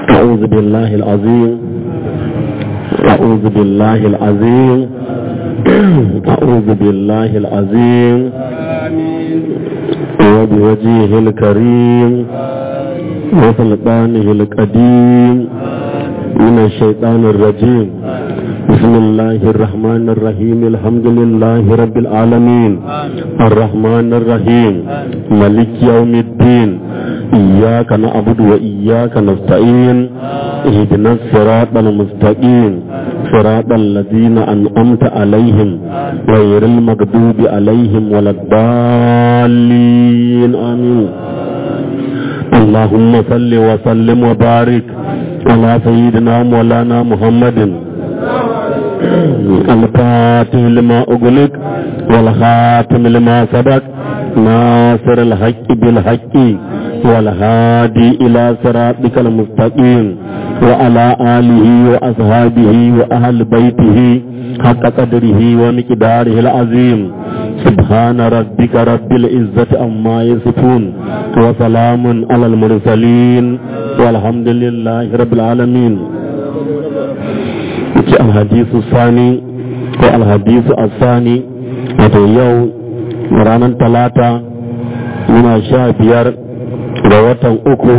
أعوذ بالله العظيم أعوذ بالله العظيم أعوذ بالله العظيم وبوجهه الكريم وسلطانه القديم من الشيطان الرجيم بسم الله الرحمن الرحيم الحمد لله رب العالمين الرحمن الرحيم ملك يوم الدين إياك نعبد وإياك نستعين اهدنا الصراط المستقيم صراط الذين أنعمت عليهم غير المغضوب عليهم ولا الضالين آمين اللهم صل وسلم وبارك على سيدنا مولانا محمد الفاتح لما أغلق والخاتم لما سبق ناصر الحق بالحق والهادي إلى صراطك المستقيم وعلى آله وأصحابه وأهل بيته حق قدره ومقداره العظيم سبحان ربك رب العزة عما يصفون وسلام على المرسلين والحمد لله رب العالمين الحديث الثاني والحديث الثاني wato yau ranar talata muna sha biyar ga watan uku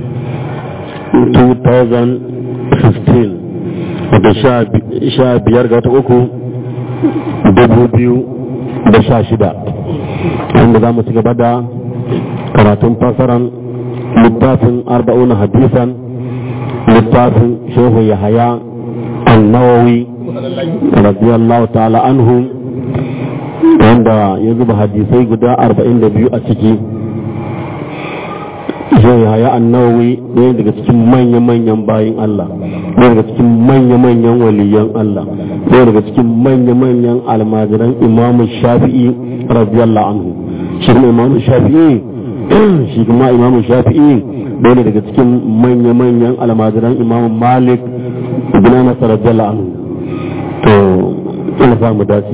2015 wato sha biyar ga watan uku dubu biyu da sha shida inda za mu ci gaba da karatun fasaran littafin arba'una hadisan littafin shehu yahaya annawawi radiyallahu ta'ala anhu wanda ya zuba hadisai guda arba'in da biyu a ciki shehu yahaya annawawi ɗaya daga cikin manya-manyan bayin Allah ɗaya daga cikin manya-manyan waliyan Allah ɗaya daga cikin manya-manyan almajiran imamu shafi'i radiyallahu anhu shi kuma imamu shafi'i shi kuma imamu shafi'i ɗaya daga cikin manya-manyan almajiran imamu malik ibn anas radiyallahu anhu to ina sa mu dace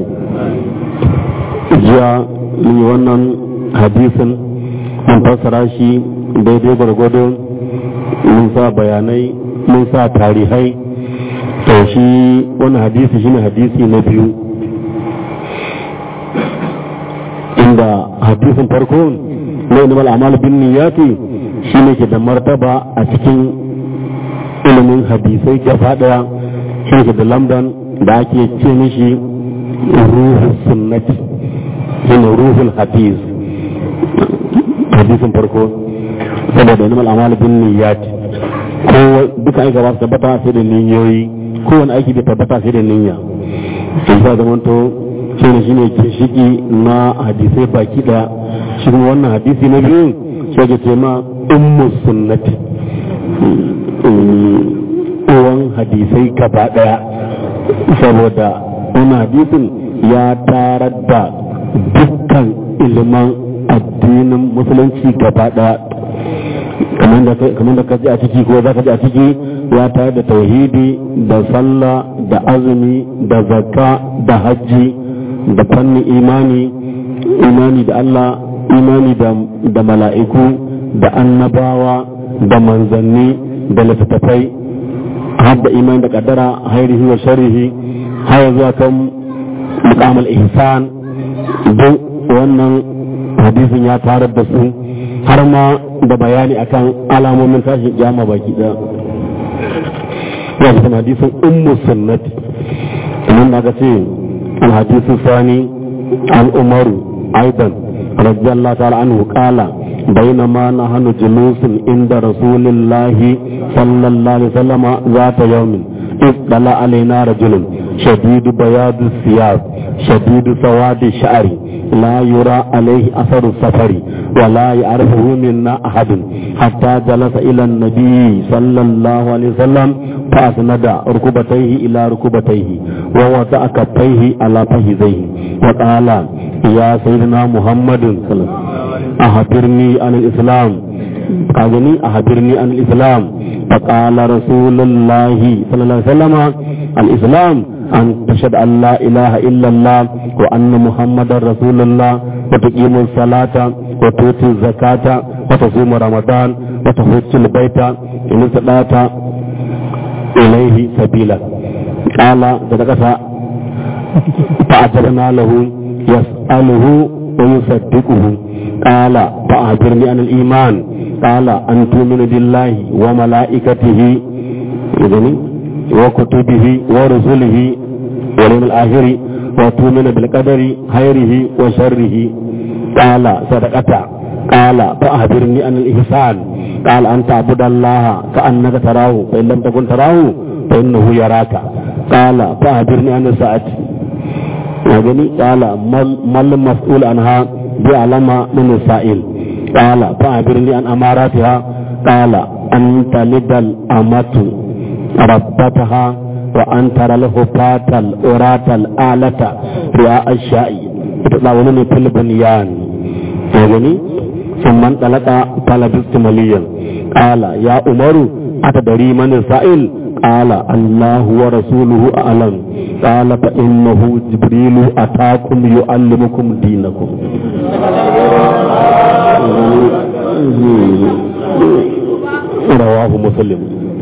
jiya mun yi wannan hadisin mun fassara shi daidai gwargwado mun sa bayanai mun sa tarihai to shi wani hadisi shine hadisi na biyu inda hadisin farko na ilimin amal bin niyati shine ke da martaba a cikin ilimin hadisai gaba daya shi ke da lamdan da ake ce mishi ruhul sunnati shine ruhul hadis hadisin farko saboda ilimin amal bin niyati ko duka aika ba su tabbata sai da niyoyi kowane aiki bai tabbata sai da niyya sai sa zaman to shi ne shine ke shiki na hadisai baki daya shi kuma wannan hadisi na biyu sai ke ce ma ummu sunnati uwan hadisai gaba daya saboda wannan hadisin ya tarar da dukkan iliman addinin musulunci gaba daya kamar da ka ji a ciki ko za ka ji a ciki ya tare da tauhidi da sallah da azumi da zakka da hajji da fannin imani imani da Allah imani da mala'iku da annabawa da manzanni da littattafai har da imani da kaddara hairihi wa sharihi har zuwa kan mukamul ihsan duk wannan hadisin ya tarar da su har ma da bayani akan alamomin tashin kiyama baki da ya fi hadisin ummu sunnati nan da ce الحديث الثاني عن عمر أيضا رضي الله تعالى عنه قال بينما نحن جلوس عند رسول الله صلى الله عليه وسلم ذات يوم اطلع علينا رجل شديد بياض الثياب شديد سواد الشعر لا يرى عليه أثر السفر ولا يعرفه منا أحد حتى جلس إلى النبي صلى الله عليه وسلم فأسند ركبتيه إلى ركبتيه ووضع كفيه على فخذيه وقال يا سيدنا محمد صلى الله عليه وسلم أخبرني عن الإسلام قالني أخبرني عن الإسلام فقال رسول الله صلى الله عليه وسلم الإسلام أن تشهد أن لا إله إلا الله وأن محمد رسول الله وتقيم الصلاة وتؤتي الزكاة وتصوم رمضان وتحج البيت إن استطعت إليه سبيلا قال صدقت فأجرنا له يسأله ويصدقه قال فأخبرني عن الإيمان قال أن تؤمن بالله وملائكته وكتبه ورسله واليوم الآخر وتؤمن بالقدر خيره وشره قال صدقت قال فأخبرني عن الإحسان قال أن تعبد الله كأنك تراه فإن لم تكن تراه فإنه يراك قال فأخبرني عن الساعة يعني قال ما المسؤول عنها بأعلم من السائل قال فأخبرني عن أماراتها قال أن تلد الأمة ربتها وأن ترى الهفاة الأراة الآلة رعاء الشاء يتطاولون في البنيان يعني ثم انطلق فلبثت مليا قال يا عمر أتدري من السائل قال الله ورسوله أعلم قال فإنه جبريل أتاكم يعلمكم دينكم رواه مسلم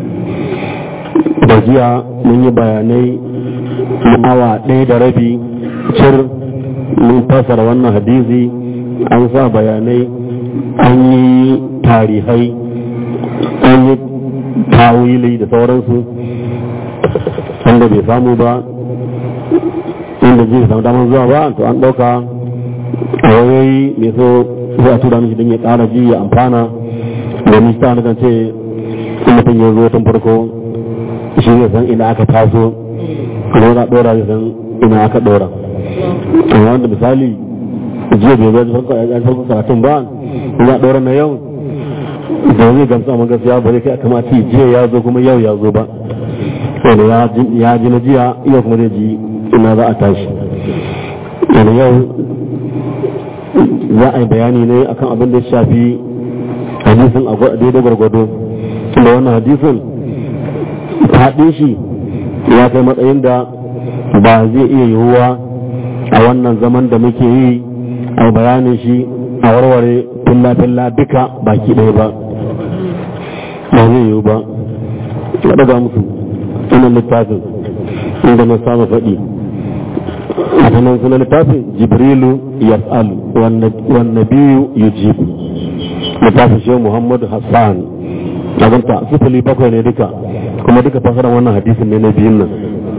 da jiya mun yi bayanai na awa ɗaya da rabi cir mun fasara wannan hadisi an sa bayanai an yi tarihai an yi tawili da sauransu wanda bai samu ba inda zai samu damar zuwa ba to an ɗauka a wayoyi mai so zai a tura mishi don ya ƙara ji ya amfana domin ta kan ce in mutum ya zo tun farko shi zai san ina aka taso kuma na ɗora zai san ina aka ɗora amma wanda misali jiya bai zai farko karatun ba ina ɗora na yau da zai gamsu amma gaskiya ba zai kai kamata jiya ya zo kuma yau ya zo ba wanda ya ji na jiya yau kuma zai ji ina za a tashi wanda yau za a yi bayani ne akan abin da ya shafi hadisin a daidai gwargwado da wannan hadisin faɗin shi ya kai matsayin da ba zai iya yiwuwa a wannan zaman da muke yi a bayanin shi a warware filla-filla duka baki ɗaya ba ba zai yiwu ba ya ɗaga musu sunan littafin inda na samu faɗi a sunan sunan littafin jibrilu yas'alu wanne biyu yujibu littafin shi muhammadu hassan abinta sifili bakwai ne duka kuma duka fasarar wannan hadisin ne na biyun nan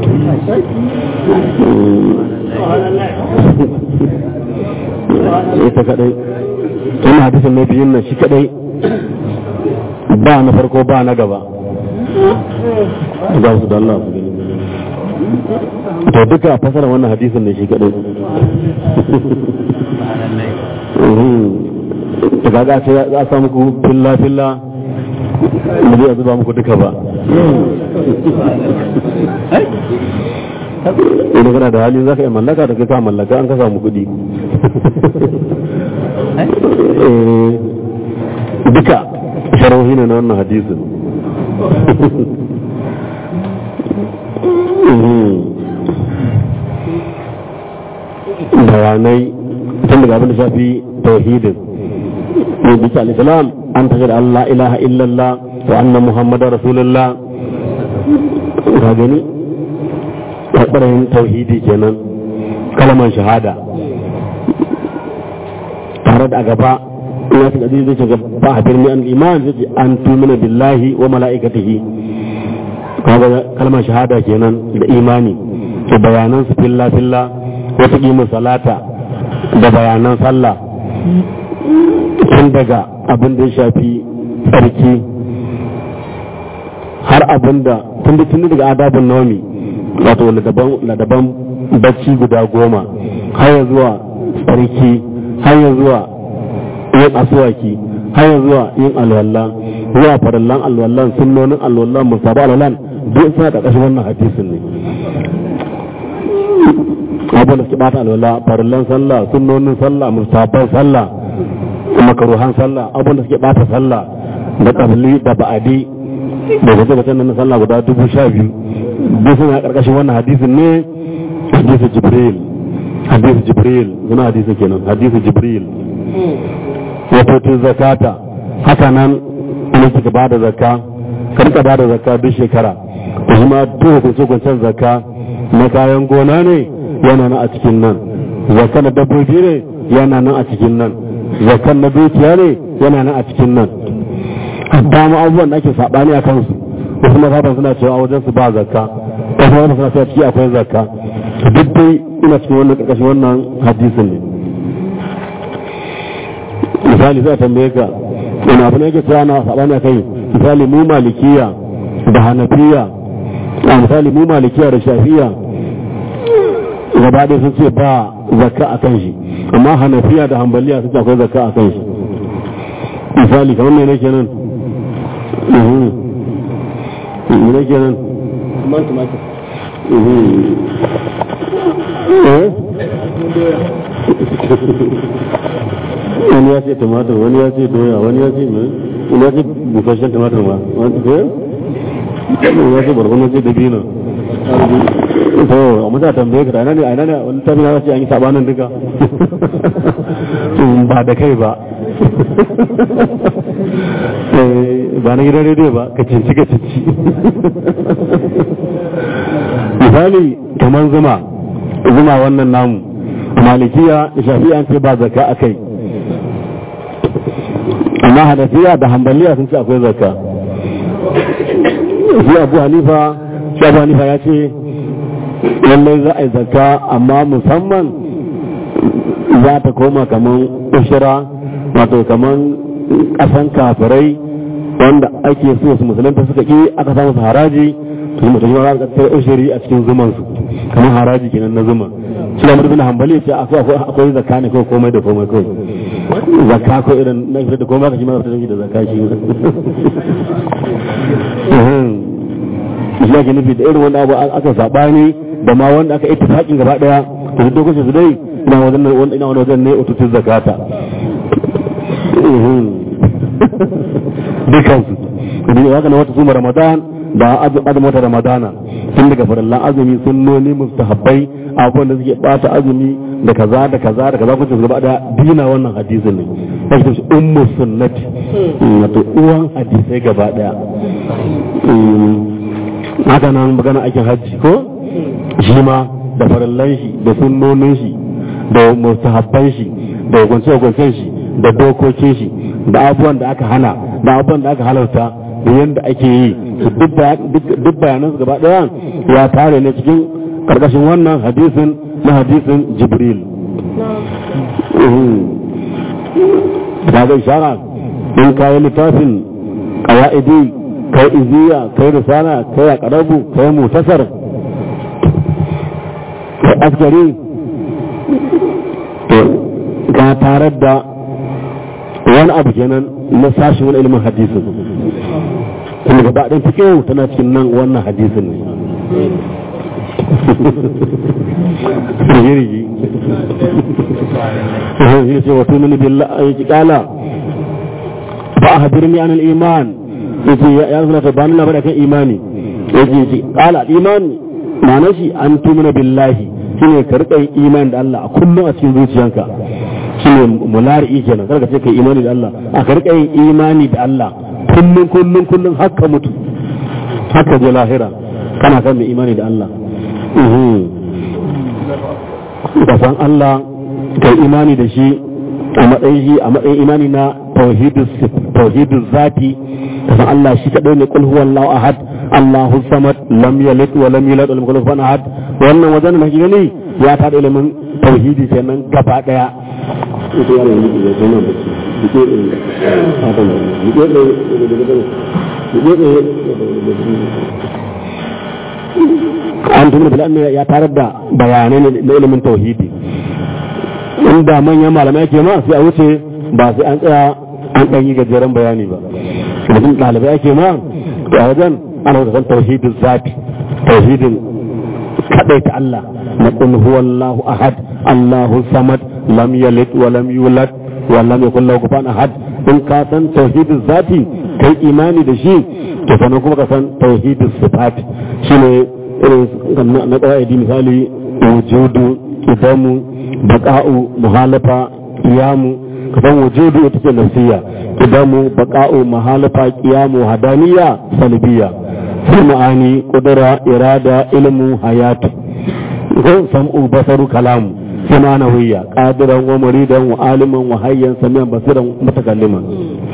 ita kadai wannan hadisin na biyun nan shi kadai ba na farko ba na gaba za su da Allah su gani to duka fasarar wannan hadisin ne shi kadai ta gaga ce za a samu ku filla filla da zai zuba muku duka ba idan kana da hali za ka yi mallaka da kai ka mallaka an ka samu kuɗi duka sharhohi ne na wannan hadisin bayanai tun daga abin da shafi tauhidin ne bisa al-islam an tajar Allah ilaha illallah wa anna muhammadar rasulullah ka gani ɓarayin tauhidi kenan kalmar shahada tare da a gaba ina su gaji zai shiga ba a birni an iman zai ce an tumina billahi wa mala'ikatihi kaga kalmar shahada kenan da imani ke bayanan su filla filla wata kimin salata da bayanan sallah tun daga abin da ya shafi tsarki har abin da tun da tun daga adabin naumi wato ladaban bacci guda goma har zuwa tsarki har zuwa yin asuwaki har zuwa yin alwalla zuwa farallan alwallan sunnonin alwallan musabu alwallan duk suna da ƙashin wannan hadisin ne abin da suke bata alwala farallan sallah sunnonin sallah musaban sallah makaruhan sallah abin da suke bata sallah da kabli da ba'adi da gwaje-gwajen na sallah guda dubu sha biyu duk suna karkashin wannan hadisin ne hadisu jibril hadisu jibril suna hadisu kenan hadisu jibril wato zakata haka nan ina kika ba da zakka karka ba da zakka duk shekara da kuma duk da su kwanciyar zakka na kayan gona ne yana nan a cikin nan zakka na dabbobi ne yana nan a cikin nan zakka na dukiya ne yana nan a cikin nan hatta ma abubuwan da ake saɓani a kansu wasu mazhaban suna cewa a wajen su ba zakka wasu mazhaban suna cewa ciki akwai zakka duk dai ina cikin wannan ƙarƙashin wannan hadisin ne misali zai tambaye ka wani abu ne yake cewa na saɓani a kai misali mu malikiya da hanafiya a misali mu malikiya da shafiya gaba ɗaya sun ce ba zakka a kan shi amma hanafiya da hambaliya sun ce akwai zakka a kan shi misali kamar mai nake nan mai nake nan wani ya ce tumatir wani ya ce doya wani ya ce mai wani ya ce busasshen tumatir ma wani ya ce barkono ce dabino to a mutu tambaye ka ina ne a ina ne wani tafi na ce an yi sabanin duka ba da kai ba ba na gidan rediyo ba ka cinci ka cinci misali kamar zuma zuma wannan namu malikiya shafi'a an ce ba zaka a kai amma hanafiya da hambaliya sun ce akwai zakka shi abu hanifa shi abu hanifa ya ce lallai za a yi zakka amma musamman za ta koma kaman ushira wato kaman kasan kafirai wanda ake so su musulunta suka ki aka samu su haraji su mutum yi za su ushiri a cikin zumansu kamar haraji kenan na zuma shi da mutum hambali ce akwai zakka ne kawai komai da komai kawai zakka ko irin na fitar da komai ka shi ma fitar da zakka shi shi ake nufi da irin wanda abu aka sabani da ma wanda aka ita haƙin gaba daya to duk lokacin su dai ina wajen wanda ina wani wajen ne ututun zakata dukan su da haka na wata suma ramadan da azumin wata ramadana tun daga farallan azumi sunnoni mustahabbai abubuwan da suke bata azumi da kaza da kaza da kaza kuce gaba daya dina wannan hadisin ne ake shi ummu sunnati wato uwan hadisai gaba daya haka nan magana aikin hajji ko shi ma da farallan shi da sunnonin shi da mustahabban shi da hukunce-hukuncen shi da dokokin shi da abubuwan da aka hana da abubuwan da aka halarta da yadda ake yi duk bayanan su gaba daya ya tare ne cikin karkashin wannan hadisin na hadisin jibril da ga ishara in kayi littafin kawa'idi kai iziya kai risala kai akarabu kai mutasar kai askari ka tarar da wani abu kenan na sashen wani ilimin hadisin kuma gaba ɗin fikiyo tana cikin nan wannan hadisin ne jirgi ya ce wato mini billahi ya ki kala ba a hadirni an iman ya ce ya zuna ta bani labar kan imani ya ce kala imani ma'ana shi an tumina billahi shine ka rika yin imani da Allah a kullum a cikin zuciyanka shine mulari kenan kada ka ce kai imani da Allah a ka rika yin imani da Allah kullum kullum kullum haka mutu haka je lahira kana kan mai imani da Allah ka san Allah kai imani da shi a matsayin shi a matsayin imani na tauhidus zati ka san Allah shi kadai ne kul huwallahu ahad Allahu samad lam yalid wa lam yulad wa lam yakul lahu ahad wannan wajen da kike ne ya ta da ilimin tauhidi kenan gaba daya ita yana yi da kuma da shi ke da fatan da ke da an tuni da ya tarar da bayanai na ilimin tauhidi inda manyan malamai ke ma sai a wuce ba sai an tsaya an ɗan yi gajeren bayani ba mutum ɗalibai ake ma a wajen ana wata san tauhidin zafi tauhidin kaɗai ta Allah na qul huwallahu ahad Allahu samad lam yalid wa lam yulad wa lam yakul lahu kufuwan ahad in ka san tauhidin zati kai imani da shi to sanan kuma ka san tauhidin sifat shine irin na qawaidi misali wujudu idamu baqa'u muhalafa qiyamu kasan wujudu ita ce nafsiya kidamu baqa'u mahalafa qiyamu hadaniya salbiya sai ma'ani qudra irada ilmu hayatu ko sam'u basaru kalamu sai ma'anawiyya qadiran wa muridan wa aliman wa hayyan samiyan basiran mutakalliman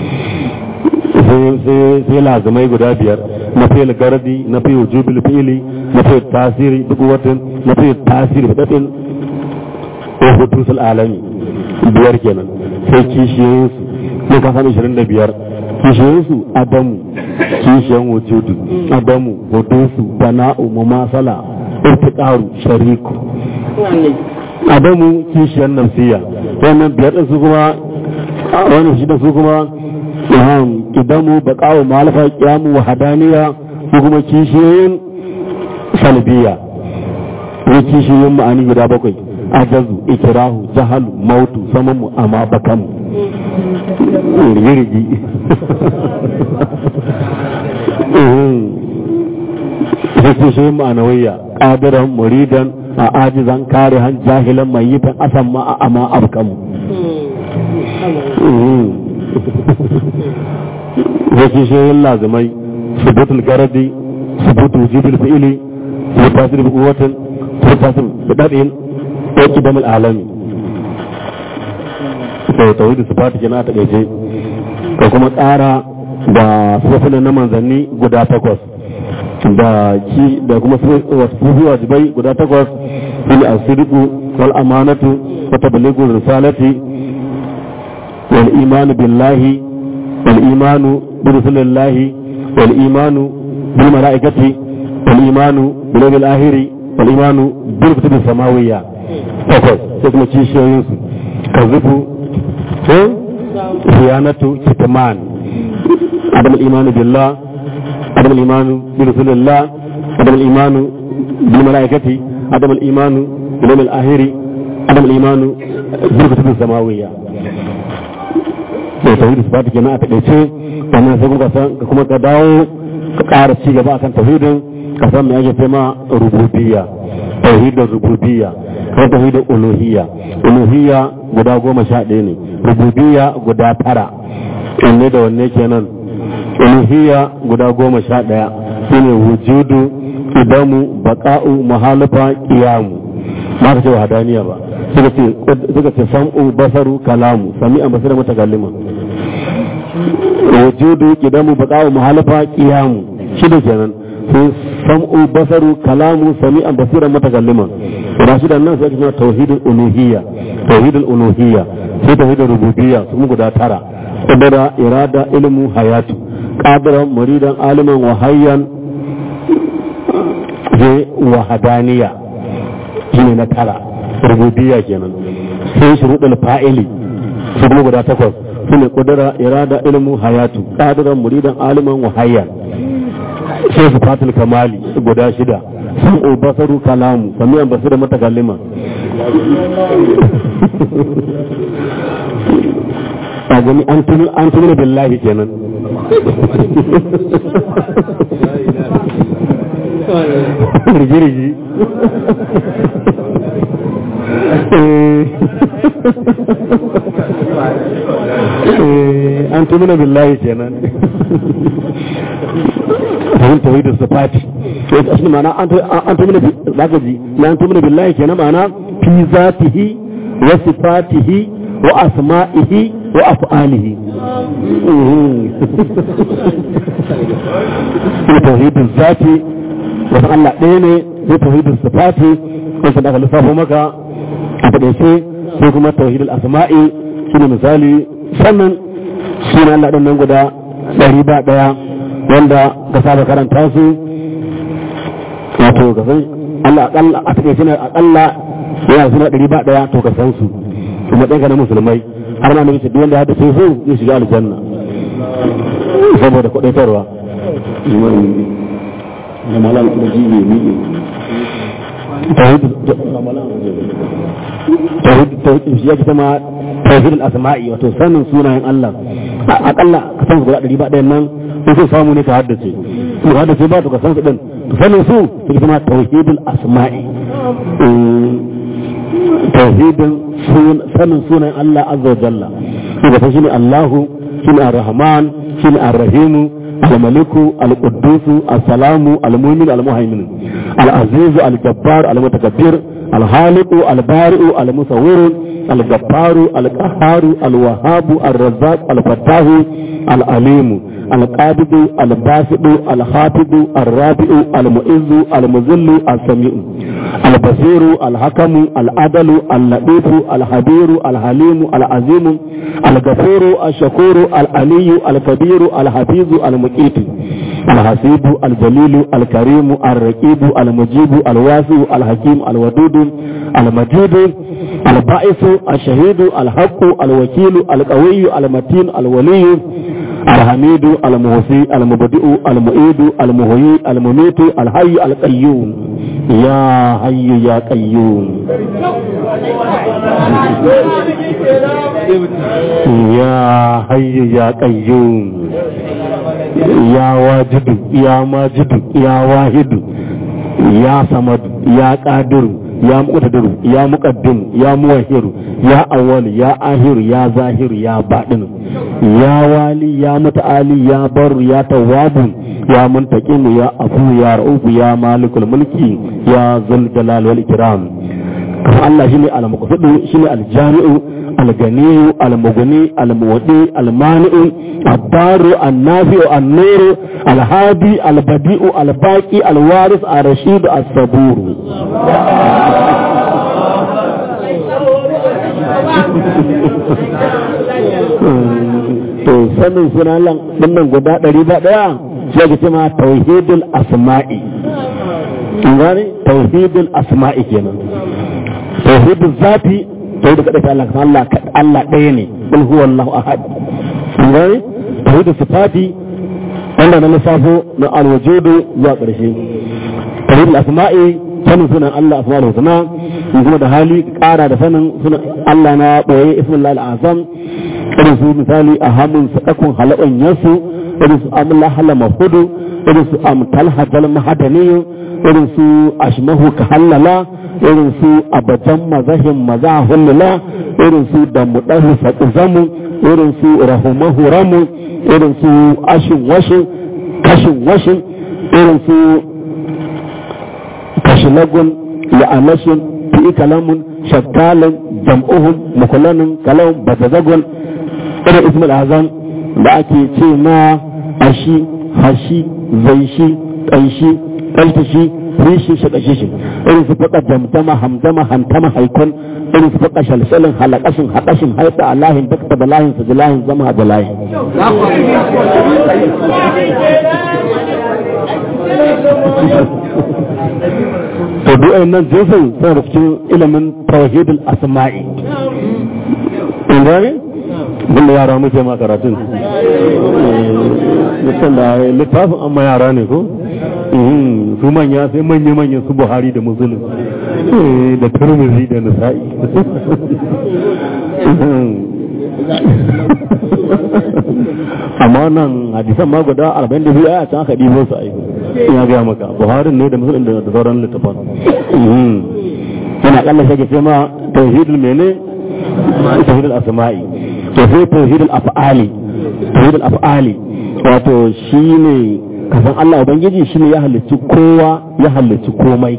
sai lazimai guda biyar na fiye gardi na fiye jubil fi'ili na fiye tasiri duk watan na fiye tasiri fitatin ko hutusul alami biyar kenan sai kishiyoyinsu ne ka sami ishirin da biyar kishiyoyinsu adamu kishiyan wujudu adamu hudusu bana'u mumasala irtiqaru shariku adamu kishiyan nafsiya wannan biyar din su kuma wannan shi da su kuma kidamu baqa'u malafa qiyamu wa hadaniya ko kuma kishiyoyin salbiya ko kishiyoyin ma'ani guda bakwai ajazu ikirahu jahalu mautu samamu amma bakamu rigirigi sai kishiyoyin ma'anawiyya qadiran muridan a ajizan karihan jahilan mayyitan asamma a amma abkamu yake shayin lazimai subutul garadi subutu wujudul fi'ili wa tasir bi quwwatin wa tasir bi dabin wa qidam al alami to tauhid sifat kenan ta gaje ko kuma tsara da sifofin na manzanni guda takwas da ki da kuma sufofi wajibai guda takwas fil asriqu wal amanatu wa tablighu risalati wal iman billahi والإيمان برسول الله والإيمان بالملائكة والإيمان باليوم الآخر والإيمان بالكتب السماوية فقط تكما تشيشي ينسو كذبوا خيانة كتمان عدم الإيمان بالله عدم الإيمان برسول الله عدم الإيمان بالملائكة عدم الإيمان باليوم الآخر عدم الإيمان بالكتب السماوية da tauhidi su bata kenan a taƙaice sannan sai kuma san kuma ka dawo ka ƙara ci gaba akan tauhidin ka san me ake tema rububiyya tauhidin rububiyya ko tauhidin uluhiyya uluhiyya guda goma sha ɗaya ne rububiyya guda tara wanne da wanne kenan uluhiyya guda goma sha ɗaya shine wujudu idamu baqa'u mahalafa qiyamu ba ka ce wahadaniya ba suka ce sam'u basaru kalamu sami'an basira mutakallima wujudu kidamu baqa'u muhalafa qiyamu shida kenan sai sam'u basaru kalamu sami'an basira mutakallima da shi nan sai kuma tauhidul uluhiyya tauhidul uluhiyya sai tauhidul rububiyya su guda tara qadara irada ilmu hayatu qadiran muridan aliman wa hayyan sai wahadaniya shine na tara rububiyya kenan sai shuruɗul fa'ili su kuma guda takwas su ne kudura irada ilmu hayatu qadiran muridan aliman wa hayyan sai su fatul kamali guda shida sun basaru kalamu samiyan basira mutakallima a gani an tuni billahi kenan rigirigi an tumina billahi kenan fahim tawhidin sifati shi ma'ana an tumina zaka ji na an tumina billahi kenan ma'ana fi zatihi wa sifatihi wa asma'ihi wa af'alihi tawhidin zati wasu Allah ɗaya ne sai tawhidin sifati wasu da aka lissafo maka a taɗaice sai kuma tauhidul asma'i shine misali sannan sunan Allah ɗin nan guda ɗari ba ɗaya wanda ka saba karanta su wato ka san Allah akalla a taƙaice ne akalla yana suna ɗari ba ɗaya to ka san su kuma ɗanka na musulmai har ma nabi duk wanda ya dace su zai shiga aljanna saboda kuɗaitarwa da malam da jibe ni tauhid shi yake sama tauhid al-asma'i wato sanin sunayen Allah akalla ka san guda ɗari ba ɗayan nan in sun samu ne ka haddace in ka haddace ba to ka san su din sanin su shi kuma tauhid al-asma'i tauhidin sanin sunayen Allah azza wa jalla daga shine Allahu shine Ar-Rahman shine Ar-Rahim الملك القدوس السلام المؤمن المهيمن العزيز الجبار المتكبر الخالق البارئ المصور الغفار القهار الوهاب الرزاق الفتاح العليم القابض الباسط الخافض الرافع المعز المذل السميع البصير الحكم العدل اللطيف الخبير الحليم العظيم الغفور الشكور العلي الكبير الحفيظ المقيت الحسيب الجليل الكريم الرقيب المجيب الواسع الحكيم الودود المجيد البائس الشهيد الحق الوكيل القوي المتين الولي الحميد المحصي المبدئ المعيد المحيي المميت الحي القيوم يا حي يا قيوم يا حي يا قيوم يا واجد يا ماجد يا واحد يا صمد يا قادر يا مقتدر يا مقدم يا موهر يا أول يا آخر يا ظاهر يا باطن يا والي يا متعالي يا بر يا تواب يا منتقم يا أفو يا رؤوف يا مالك الملك يا ذو الجلال والإكرام كما الله شيني المقصد شيني الجامع الغني المغني المودي المانع الدار النافع النور الهادي البديع الباقي الوارث الرشيد الصبور to sanin sunan nan guda ɗari ba ɗaya sai ka ce ma tauhidul asma'i in gane tauhidul asma'i kenan tauhidul zati tauhidul kaɗai ta Allah Allah Allah ɗaya ne kul huwa Allahu ahad in gane tauhidul sifati wanda na lissafo na alwajudu zuwa ƙarshe tauhidul asma'i sanin sunan Allah asma'ul husna in kuma da hali ƙara da sanin sunan Allah na ɓoye ismullahi al'azam irin su misali a hamun sadakun halaban yasu irin su amla halama hudu irin su amtal hajjal mahadaniyu irin su ashmahu ka hallala irin su abajan mazahin maza hullula irin su da mudahu zamu irin su rahumahu ramu irin su ashin washin kashin washin irin su kashilagun la'anashin fi kalamun shakkalin jam'uhum mukulanin kalawun bazazagun irin ismul azam da ake ce ma ashi hashi zaishi ƙanshi ƙaltashi rishi shaƙashi shi irin su faɗa jamdama hamdama hantama haikon irin su faɗa shalsalin halakashin haɗashin haita alahin dakta da lahin su lahin zama da lahin to duk nan jinsin suna da cikin ilimin tawhidul asma'i in gane da yara muke ma karatun mutum da littafin amma yara ne ko su manya sai manya-manya su buhari da musulun da turmuzi da nisa'i amma nan hadisan ma guda 42 a can aka ɗibo su aiki ya gaya maka buharin ne da musulun da sauran littafan yana kalla shi ce ma tauhidul mene tauhidul asma'i to sai tauhidul af'ali tauhidul af'ali wato shine kasan Allah ubangiji shine ya halicci kowa ya halicci komai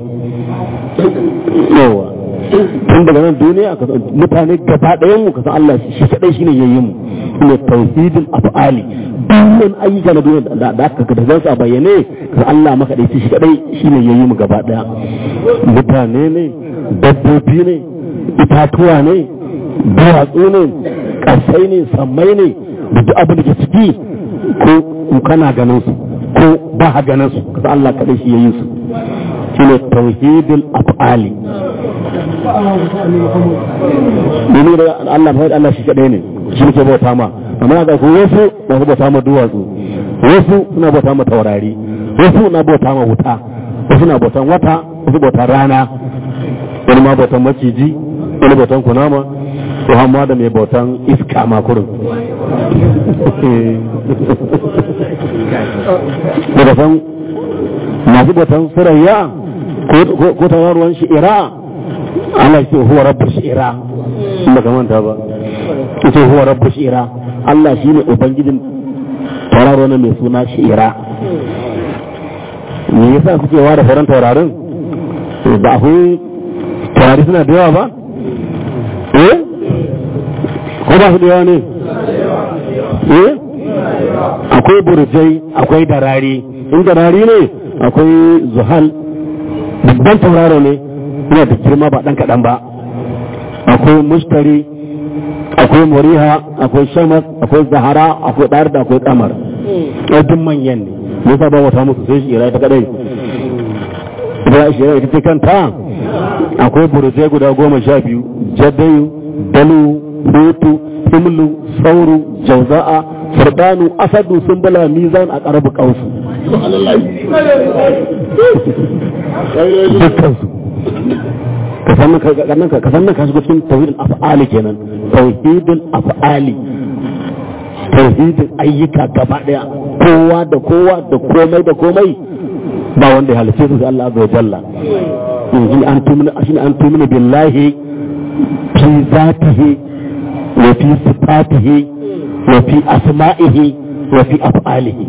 yawa tun daga nan duniya mutane gaba ɗayan mu kasan Allah shi kadai shine yayi mu shine tauhidul af'ali dukkan ayyuka na duniya da aka ka da a bayyane kasan Allah maka dai shi kadai shine yayi mu gaba ɗaya mutane ne dabbobi ne itatuwa ne duwatsu ne ƙasai ne sammai ne da duk abin da ke ciki ko kana ganin su ko ba ha ganin su kasa Allah kaɗai shi ya yi su shi ne tauhidul af'ali domin da Allah mai Allah shi kaɗai ne shi ne ke bauta ma amma ga ku wasu na bauta ma duwatsu wasu suna bauta ma taurari wasu na bauta ma wuta wasu na bautan wata wasu bautan rana wani ma bautan maciji wani bautan kunama to hamma da mai bautan iska makurin daga san masu bautan surayya ko tawarwan shi'ira Allah ce huwa rabbar shi'ira inda ka manta ba ita huwa rabbu shi'ira Allah shine ubangijin tauraro na mai suna shi'ira me yasa suke ware sauran taurarin ba akwai taurari suna da yawa ba eh ko ba su da yawa ne eh akwai burjai akwai darari in darari ne akwai zuhal babban tauraro ne yana da girma ba dan kaɗan ba akwai mustari akwai muriha akwai shamas akwai zahara akwai ɗar da akwai kamar duk manyan ne yasa ba wata musu sai shi ira ta kadai ita shi ita ce kanta akwai burjai guda goma sha biyu jadayu dalu hutu himlu sauru jauza'a furdanu asadu sumbula mizan a karabu kausu dukkansu ka san ka san ka shigo cikin tauhidul af'ali kenan tauhidul af'ali tauhidin ayyuka gaba daya kowa da kowa da komai da komai ba wanda ya halice su sai Allah azza wa jalla in an tumina shi an tumina billahi fi zatihi wa fi sifatihi wa fi asma'ihi wa fi af'alihi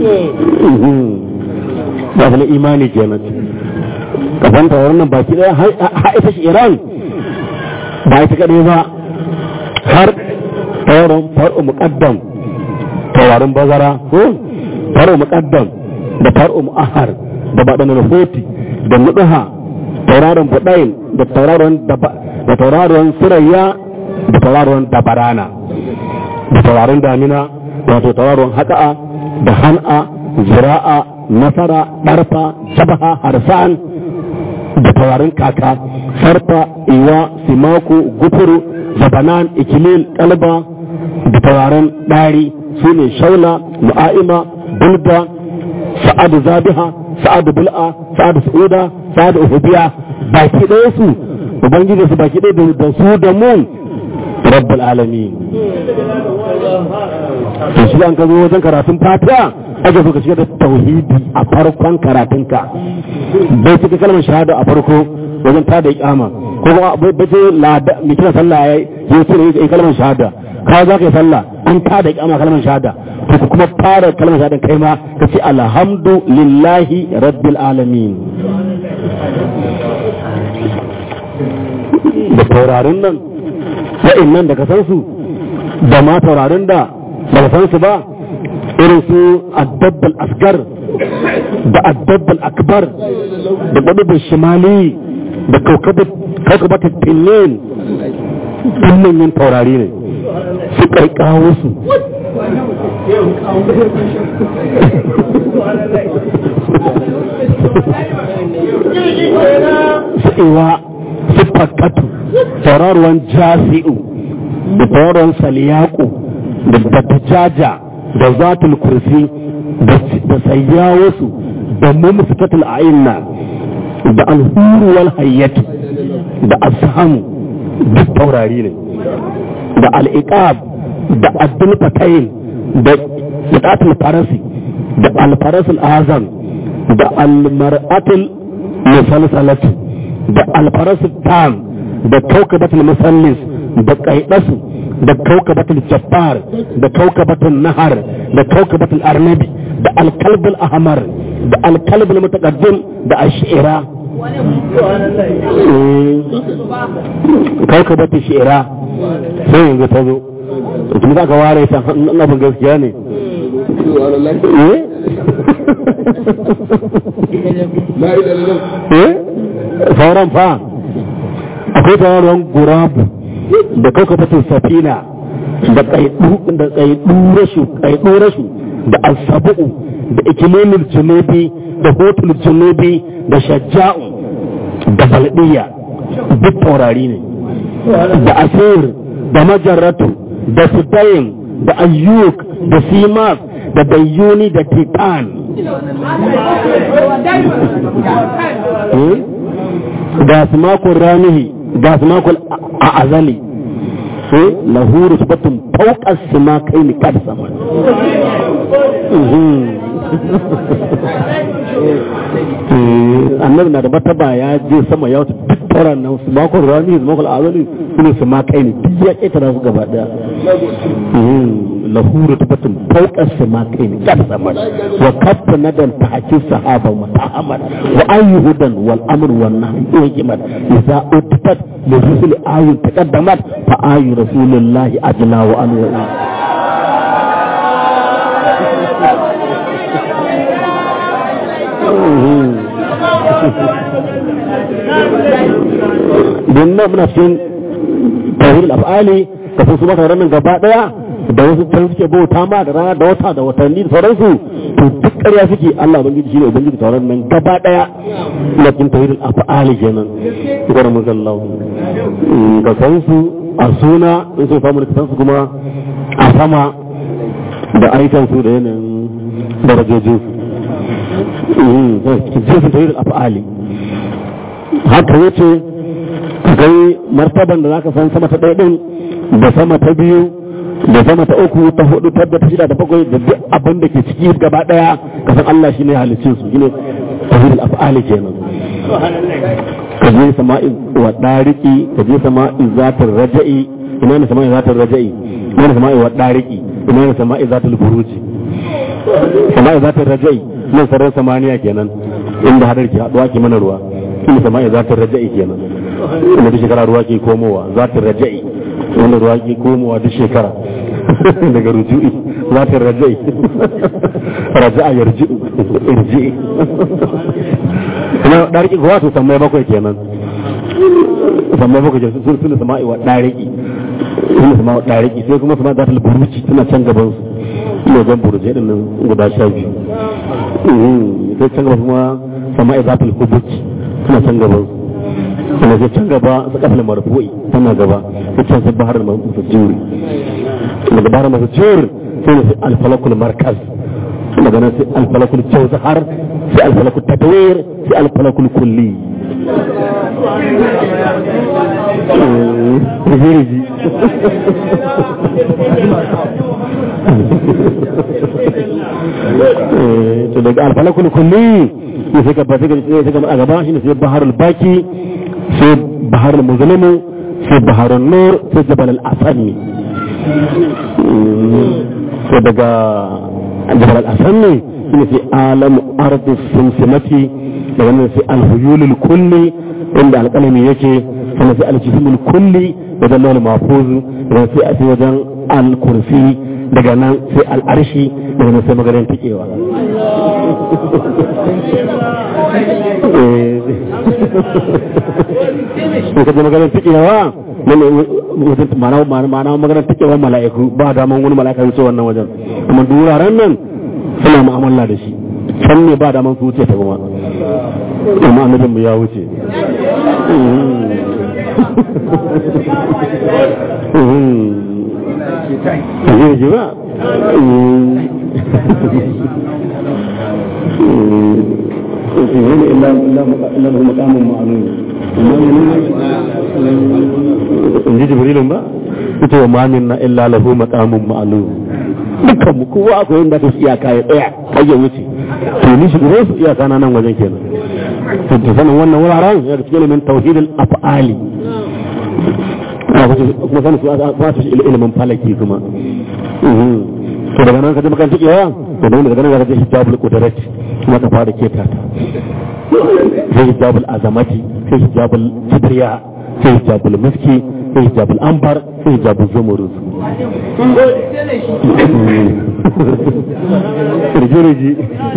ba da imani kenan kafanta wannan baki daya har ita shi Iran ba ita kadai ba har tawaron far'u muqaddam tawarin bazara ko far'u muqaddam da far'u mu'ahar da baɗan hoti da nuduha tauraron budayin da tauraron da tauraron surayya da tauraron dabarana da tauraron damina wato tauraron haka'a da han'a zira'a nasara ɗarfa shabaha harsan da taurarin kaka sarfa iwa simako gufuru zabanan ikilil kalba da taurarin ɗari su ne shaula mu'a'ima bulda sa'adu zabiha sa'adu bul'a sa'adu su'uda sa'adu uhubiya baki ɗaya su ubangiji su baki ɗaya da su da mu rabbul alamin to shi an ka zo wajen karatun fatiha ake so ka shiga da tauhidi a farkon karatunka bai cika kalmar shahada a farko wajen ta da ikama ko kuma bai ce lada mai kira sallah ya yi ce ne kalmar shahada ka za ka yi sallah an ta da ikama kalmar shahada to ku kuma fara kalmar shahada kai ma ka ce alhamdu lillahi rabbil alamin da taurarin nan wa'in nan da ka san su da ma taurarin da ba ka san su ba irin su addabbal asgar da addabbal akbar da ƙwadubin shimali da kaukabatar tinin ɗin manyan taurari ne su ƙarƙawo su su iwa su fakatu tauraruwan jasi'u da tauraruwan saliyaku da dattajaja da zatul kursi da sayyawarsu da mumsikatul a'inna da alhuru wal hayyatu da ashamu duk taurari ne da al'iqab da addul fatayin da itatul farasi da alfarasul azam da almar'atul musalsalatu da alfarasul tam da kaukabatul musallis da kaidasu da kaukabatul jabbar da kaukabatul nahar da kaukabatul arnabi da alkalbul ahmar da alkalbul mutaqaddim da ashira kaukabatul shi'ira sai yanzu ta zo kuma za ka ware ta nufin gaskiya ne sauran fa akwai tauraron gurabu da kaukafatin safina da kaidu rashu da asabu'u da ikilimin junubi da hotul junubi da shajja'u da baldiya duk taurari ne da asir da majarratu da sudayin da ayyuk da simas da dayyuni da titan ga su makon ranihi ga su makon a azali lahu rusbatun fauqas sama kai ni kad sama annabi na da mataba ya je sama ya wata duk waɗannan su makon rami su makon azali suna su ma kai ne duk ya ƙetara su gaba ɗaya lahuru tabbatin fauƙar su ma kai ne kan sama wa kafa nadan ta hakin sahaba wa ta'amar wa ayyuhudan wal amr wa nahy wa hikmat idza utitat li rusul ayun taqaddamat fa ayu rasulillahi ajla wa anwa don nan muna cikin tauhidul af'ali da su maka ranar gaba daya da wasu can suke bauta ma da rana da wata da watanni da sauransu to duk ƙarya suke Allah ubangiji shine ubangiji tauran nan gaba daya na cikin tauhidul af'ali kenan gwara mun sallahu ka san su a suna in sun samu da san su kuma a sama da aikan su da yanayin darajojin su cikin tauhidul af'ali haka yace kai martaban da zaka san sama ta ɗaya ɗin da sama ta biyu da sama ta uku ta hudu ta da ta shida da bakwai da duk abin da ke ciki gaba ɗaya ka san Allah shine halicin su shine tawhidul af'ali kenan ka je sama'i wa dariki ka je sama'i zatar raja'i ina ne sama'i zatar raja'i ina ne sama'i wa dariki ina ne sama'i zatul buruji sama'i zatar raja'i nan sararin samaniya kenan inda hadar ke haduwa ke mana ruwa shine sama'i zatar raja'i kenan wanda duk shekara ruwa ke komowa za ta raja'i wanda ruwa ke komowa duk shekara daga ruju'i za ta raja'i raja'a yarji'u irji'i kuma ɗariki kuwa to sammai bakwai kenan sammai bakwai kenan sun suna sama'i wa ɗariki suna sama'i wa ɗariki sai kuma sama'i za ta buruci suna can gaban su ina jan buruje ɗin nan guda sha biyu sai can gaba kuma sama'i za ta hubuci suna can gaban su kuma sai can gaba su kafin marfu'i tana gaba sai can sai bahar masu juri daga bahar masu juri sai ne sai alfalakul markaz daga nan sai alfalakul jawzahar sai alfalakul tadwir sai alfalakul kulli Rigi to daga alfalakul kulli sai ka ba sai ka a gaba shine sai baharul baki sai baharul muzlimu sai baharul nur sai jabal al-asami sai daga jabal al-asami shine sai alam ardi simsimati daga nan sai al-huyulul kulli inda alƙalami yake sannan sai al-jismul kulli wajen lawal mahfuz daga sai a sai wajen al-kursi daga nan sai al-arshi daga nan sai maganin tikewa in ka je maganar tikewa ma'ana maganar tikewa mala'iku ba daman wani mala'ika wuce wannan wajen kuma duraren nan suna mu'amala da shi can ne ba daman su wuce ta kuma amma annabin mu ya wuce ji ba إلا إلا إلا له مقام معلوم in ji jibrilun ba ita wa mamin na illa lahu maqamun ma'lum dukkan mu kowa akwai inda ta iyaka ya tsaya kai ya wuce to ni shi gure su iyaka na nan wajen kenan to ta sanin wannan wuraren ya cikin ilimin tauhidul af'ali kuma sanin su ba su ilimin falaki kuma to daga nan ka ji makan tikewa to daga nan ka ji hijabul qudrat kuma ka fara keta ta sai hijabul azamati sai hijabul kibriya sai hijabul miski sai hijabul ambar sai hijabul zumurus rigi-rigi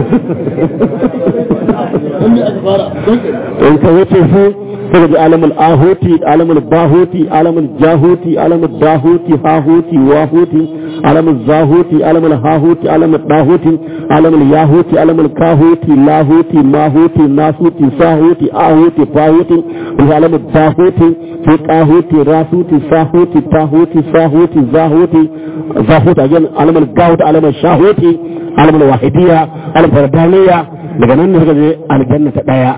in ka wuce su sai ji alamul ahuti alamul bahuti alamul jahuti alamul dahuti hahuti wahuti alamul zahuti alamul hahuti alamul dahuti alamul yahuti alamul kahuti lahuti mahuti nasuti sahuti ahuti fahuti wani alamul dahuti sai kahuti rasuti sahuti tahuti sahuti zahuti zahuti again alamul gahuti alamul shahuti alamul wahidiya alamul fardaniya daga nan ne suka je aljanna ta daya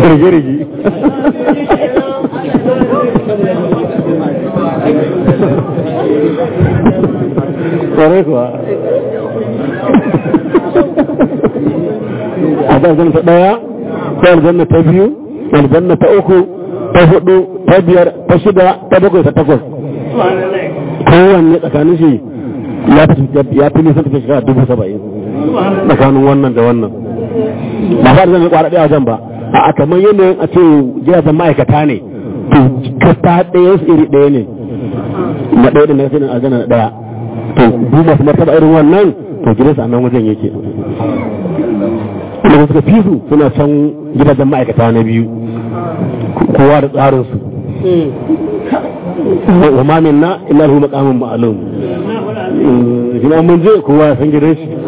Rigi-rigi. kwarai kuwa a da aljanna ta daya ta aljanna ta biyu aljanna ta uku ta hudu ta biyar ta shida ta bakwai ta takwas kowanne tsakanin shi ya fi nisan tafi shekara dubu saba'in tsakanin wannan da wannan ba fa zan kwara ɗaya wajen ba a kamar yanayin a ce gidajen ma'aikata ne to kasta ɗaya su iri ɗaya ne na ɗaya da na sai aljanna na ɗaya to duk masu martaba irin wannan to gidansu a nan wajen yake da suka fi su suna can gidajen ma'aikata na biyu kowa da tsarinsu wa ma minna illa lahu maqamun ma'lum shi ma mun je kowa ya san gidan shi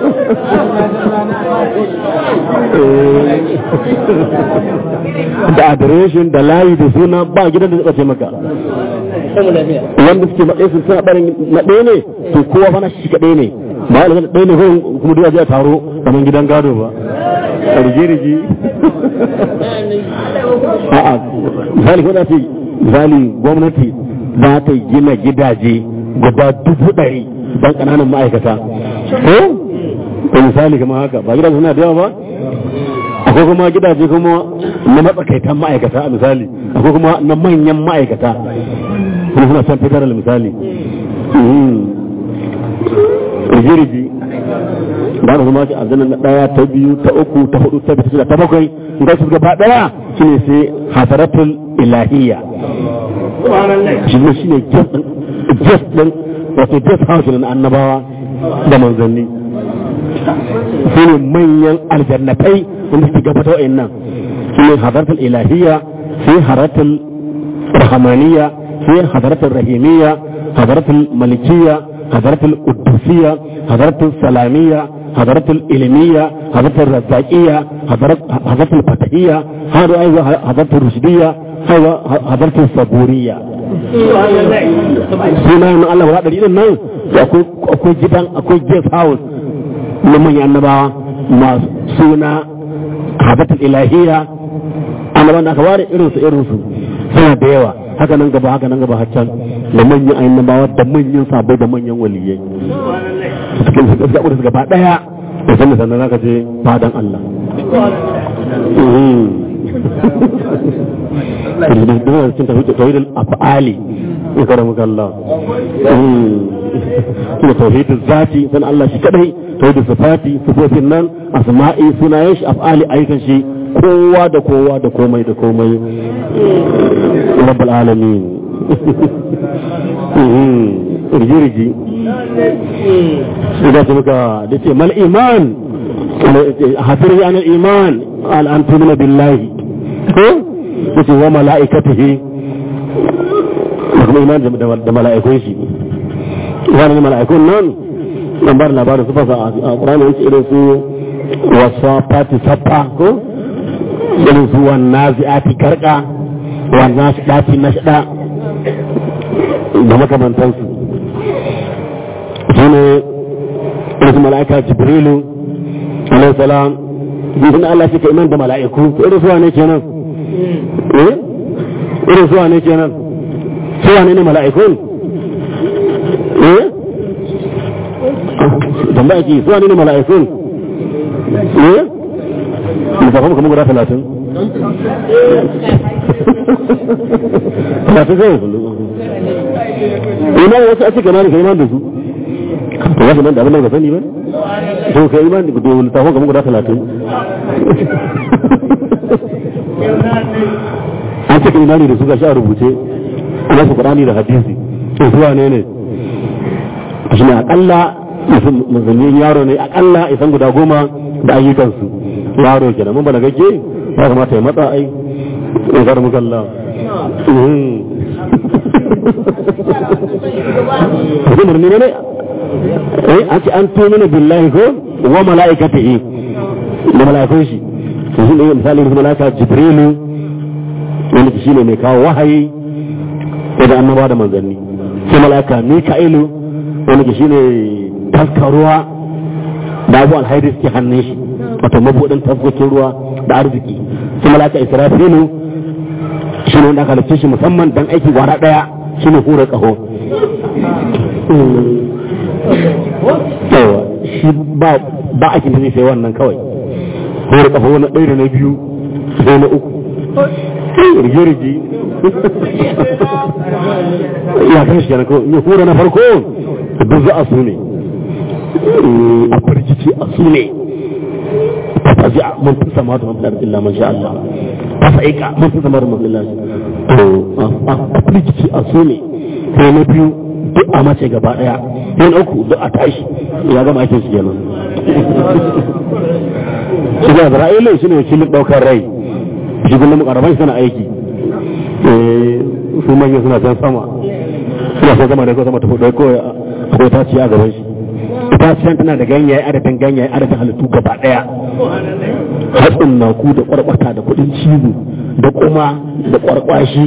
da adireshin da layi da suna ba gidan da zai ce maka wanda suke matsayi sun suna barin na ɗaya ne to kowa fana shi kaɗai ne ba wani zai ɗaya ne kuma duk a taro kamar gidan gado ba rige-rige a'a misali ko za ce misali gwamnati za ta gina gidaje guda dubu ɗari don ƙananan ma'aikata ko ko misali kamar haka ba gidaje suna da yawa ba akwai kuma gidaje kuma na matsakaitan ma'aikata a misali akwai kuma na manyan ma'aikata kuma suna son fitar da misali rige-rige ba da kuma aljanna na daya ta biyu ta uku ta hudu ta biyu ta bakwai in ga su gaba daya shine sai hasaratul ilahiyya shi ne shine guest din wato guest house na annabawa da manzanni su ne manyan aljannatai wanda suke gabata wa'in nan shi ne hasaratul ilahiyya sai hasaratul rahamaniyya sai hasaratul rahimiyya hasaratul malikiyya hasaratul qudusiyya hasaratul salamiyya حضرت الإلمية حضرت الرزاقية حضرت حضرت الفتحية هذا أيضا حضرت الرشدية هذا حضرت الصبورية سنة من الله ولا دليل الناس أكو جدا أكو جيس هاوس لمن ينبع ما سنة حضرت الإلهية أنا وانا أخواري إرسو إرسو suna da yawa haka nan gaba haka nan gaba haccan da manyan annabawa da manyan sabai da manyan waliyai cikin su gaskiya da su gaba daya da sannan sannan zaka je fadan Allah da cikin tauhid tauhid al-af'ali in karamuka Allah kuma tauhid zati san Allah shi kadai tauhid sifati sifofin nan asma'i sunayen shi af'ali ayyukan shi kowa da kowa da komai da komai rabbul alamin rigi-rigi idan su muka da ce mal iman hafir ya nan iman al'antumina billahi ko da ce wa mala'ikatihi da kuma iman da mala'ikun shi wani mala'ikun nan nan ba da labarin su fasa a ƙuranin wasu irin su wasa fati sappa ko irin su wannan zi'ati karka wannan shi ɗafi na shaɗa da makamantansu su ne irin mala'ika jibrilu alaihi salam jikin Allah shi ka iman da mala'iku irin suwa ne kenan eh irin suwa ne kenan suwa ne ne mala'ikun eh tambaya ki suwa ne ne mala'ikun eh musafan kamar guda talatin talatin zai ina wasu a cikin ka iman da su to wasu nan da abin da ka sani ba to ka iman da to littafin kamar guda talatin an cika imani da su ga shi a rubuce ana su kurani da hadisi to zuwa ne ne shi ne akalla musulmin yaro ne akalla isan guda goma da ayyukansu yaro kenan mun ba da gagge ya kamata ya matsa ai in kar muka Allah Kuma murni ne eh an ce an tumina billahi ko wa mala'ikatihi da mala'ikun shi to shi ne misali da mala'ika jibrilu wanda shi ne mai kawo wahayi da annabawa da manzanni sai mala'ika mika'ilu wanda shi ne taskaruwa da abu alhairi suke hannun shi wato mabuɗin taskokin ruwa da arziki sai mala'ika israfilu shi ne wanda aka halarci shi musamman dan aiki gwara ɗaya shi ne hura ƙaho yawa shi ba ba a kin sai wannan kawai ko da kafa wani ɗaya da na biyu sai na uku rige-rige ya kan shi kenan ko ya hura na farko duk za a su ne a firgici a su ne ta faji a mun fi sama da mafi illa man sha Allah ta sa'ika mun fi sama da mafi illa to a firgici a su ne sai na biyu duk a mace gaba daya sai na uku duk a tashi ya gama aikin shi kenan shi ga Isra'ila shi ne wakilin daukar rai shi kullum mukarraban suna aiki su manya suna can sama suna so zama da ko sama ta fudo ko ko ta ci a gaban shi ita can tana da ganyaye adadin ganyaye adadin halittu gaba daya hatsin naku da kwarkwata da kudin cizo da kuma da kwarkwashi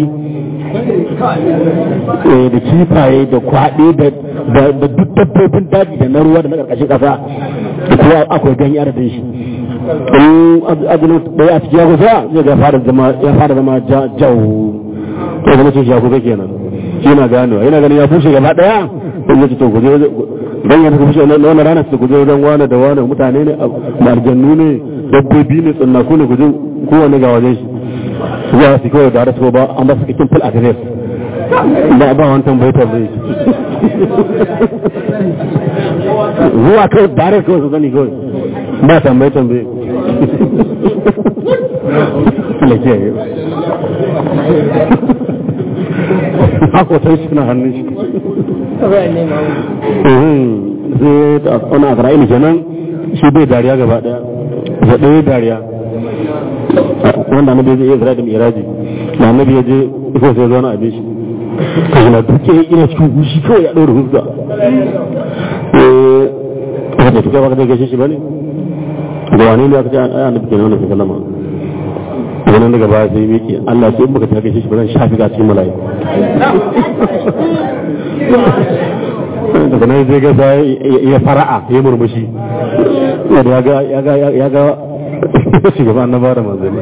da kifaye da kwaɗe da duk dabbobin daji da na ruwa da na ƙarƙashin ƙasa da kuma akwai ganye adadin shi in azumin ɗaya a cikin ya kusa zai ga ya fara zama jau ya zama cin shaku kenan shi na gano yana ganin ya fushe gaba ɗaya in ya ci to guje don yana ka fushe na wani rana su guje wajen wane da wane mutane ne marjannu ne dabbobi ne tsinnaku ne guje kowane ga wajen shi za su kawai da harasu ba an ba su cikin full address ba ba wani tambaitar zai zuwa kawai da harasu kawai su sani kawai ba tambaye tambaye lafiya haka wata shi na hannun shi zai ta wani a fara'ili kenan shi bai dariya gaba daya da ɗaya dariya wanda annabi zai iya zira da miraji da annabi ya je ko sai zauna abin shi kashi na duke ina cikin gushi kawai ya ɗaura huska wanda tuka baka zai gaishe shi ba ne da wani ne aka ce a annabi kenan wannan sallama wannan daga baya sai miki Allah sai muka ta gaishe shi ba zan shafi ga cikin mala'iku daga nan zai ga ya fara'a ya murmushi ya ga ya ga ya ga shugaba annaba da manzanni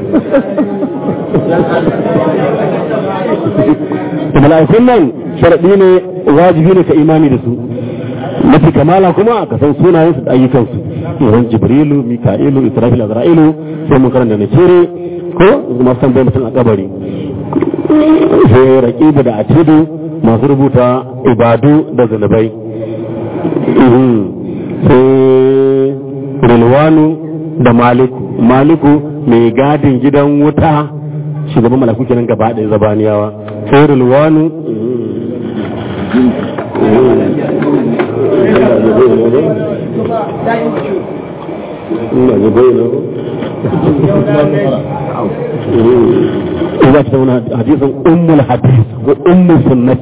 mala'ikun nan sharaɗi ne wajibi ne ka imani da su mafi kamala kuma ka san sunayensu da ayyukansu yawan jibrilu mika'ilu israfil azra'ilu sai mun karanta na cire ko masu tambayar mutum a kabari sai raƙibu da atidu masu rubuta ibadu da zunubai sai rilwanu da maliku maliku mai gadin gidan wuta shugaban malaku kenan gaba ɗaya zabaniyawa sai rilwanu إذا تسمون حديث أم الحديث وأم السنة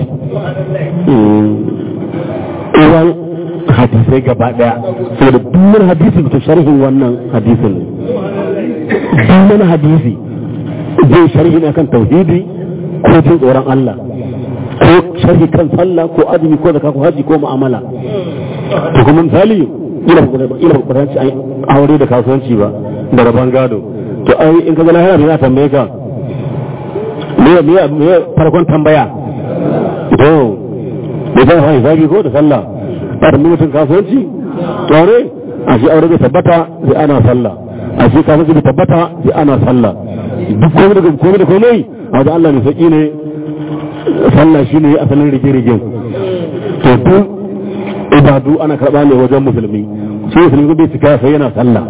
إذا hadisai gaba daya sai da duk hadisin da sharhin wannan hadisin ne duk hadisi zai sharhi ne kan tauhidi ko jin tsoron Allah ko sharhi kan sallah ko azumi ko zakka ko haji ko mu'amala to kuma misali ila ila kudanci ai aure da kasuwanci ba da rabon gado to ai in ka ga lahira bai za tambaye ka me me me farkon tambaya to me zai hawa zagi ko da sallah ba da mutum kasuwanci aure a shi aure bai tabbata sai ana sallah a shi kasuwanci bai tabbata sai ana sallah duk komai da komai da komai a wajen Allah ne sauki ne sallah shi ne asalin rige-rigen to duk ibadu ana karɓa ne wajen musulmi shi musulmi bai cika sai yana sallah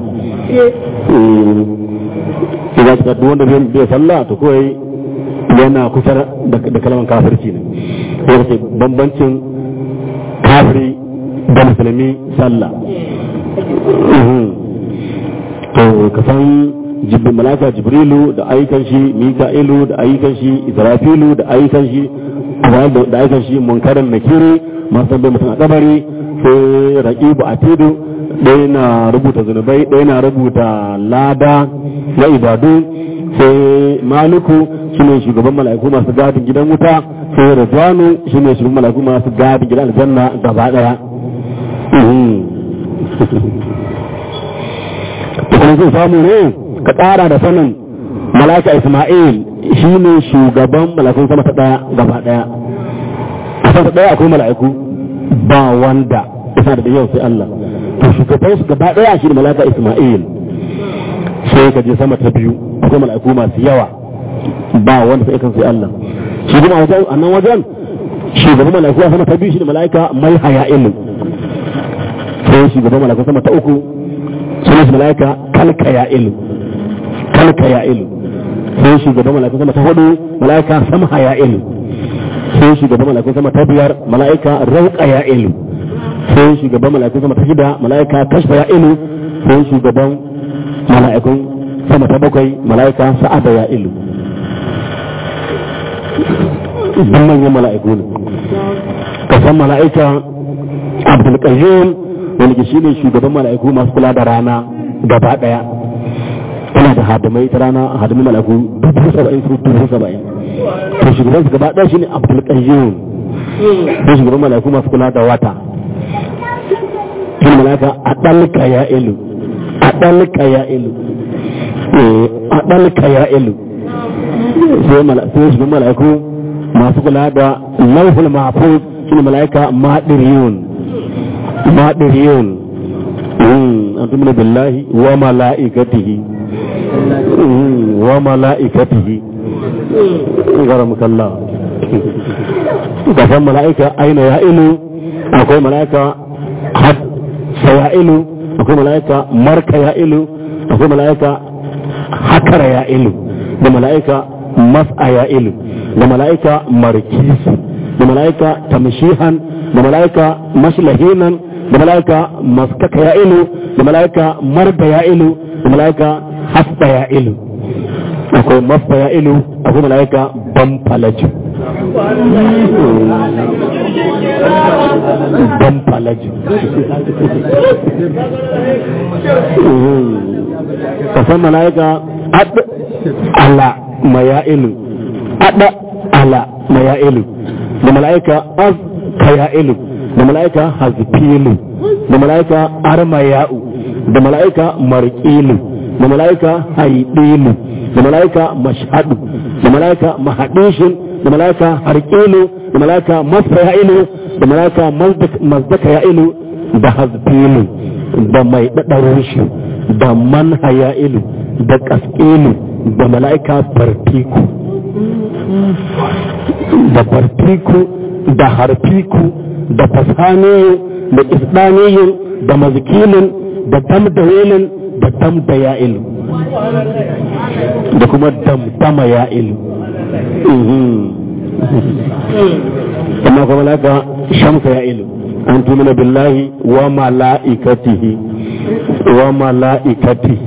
idan cika duk wanda bai sallah to kawai yana kusa da kalmar kafirci ne sai ce bambancin kafiri da musulmi sallah to ka san jibril malaka jibrilu da ayyukan shi mika'ilu da ayyukan shi israfilu da ayyukan shi da ayyukan shi munkarin nakiri masu bai mutum a kabari sai raqibu atidu ɗaya na rubuta zunubai ɗaya na rubuta lada na ibadu sai maliku shine shugaban mala'iku masu gadin gidan wuta sai rizwanu shine shugaban mala'iku masu gadin gidan aljanna gaba daya kuma zai samu ne ka ƙara da sanin mala'ika isma'il shine shugaban mala'ikun sama ta daya gaba daya a sama ta daya akwai mala'iku ba wanda isa da yau sai Allah to shugaban su gaba daya shi ne malaka Isma'il sai ka je sama ta biyu akwai mala'iku masu yawa ba wanda sai kan sai Allah shi kuma a wajen annan wajen shugaban mala'iku a sama ta biyu shi ne mala'ika mai haya'il sai shugaban mala'iku sama ta uku sunan shi mala'ika kalka ya'il kalka ya'il sai shugaban mala'iku sama ta hudu mala'ika samha ya'il sai shugaban mala'ikun sama ta biyar mala'ika rauka ya ilu sai shugaban mala'ikun sama ta shida mala'ika kashfa ya ilu sai shugaban mala'ikun sama ta bakwai mala'ika sa'ada ya ilu duk manyan mala'iku ne ka san mala'ika abdul qayyum wani ke shine shugaban mala'iku masu kula da rana gaba daya tana da hadamai ta rana hadamin mala'iku dubu saba'in su dubu saba'in to shugaban su gaba ɗaya shine abdul qayyum to shugaban malaiku masu kula da wata shine malaika adalka ya ilu adalka ya ilu adalka ya ilu sai malaiku shugaban malaiku masu kula da lauhul mahfuz shine malaika madiriyun madiriyun antum billahi wa malaikatihi wa malaikatihi gara mukalla gaban mala'ika aina ya ilu akwai mala'ika hasa ya ilu akwai mala'ika marka ya ilu akwai mala'ika hakara ya ilu da mala'ika mas'a ya ilu da mala'ika markisu da mala'ika tamshihan da mala'ika mashlahinan da mala'ika maskaka ya ilu da mala'ika marda ya ilu da mala'ika hasda ya ilu akwai mafta ya ilu akwai mala'ika ban falaju ban falaju kasan mala'ika ad ala maya ilu ad ala maya ilu da mala'ika az kaya ilu da mala'ika hazfilu da mala'ika armaya'u da mala'ika marqilu da mala'ika haidilu da mala'ika mashhadu da mala'ika mahadishin da mala'ika harqilu da mala'ika masfa'ilu da mala'ika mazdaka ya'ilu da hazbilu da mai dadarin shi da manhaya'ilu da kaskilu da mala'ika bartiku da bartiku da harfiku da fasaniyu da isdaniyu da mazkilin da damdawilin da damdaya'ilu da kuma damdama ya ilu amma kuma laka shamsa ya ilu an tumina billahi wa mala'ikatihi wa mala'ikatihi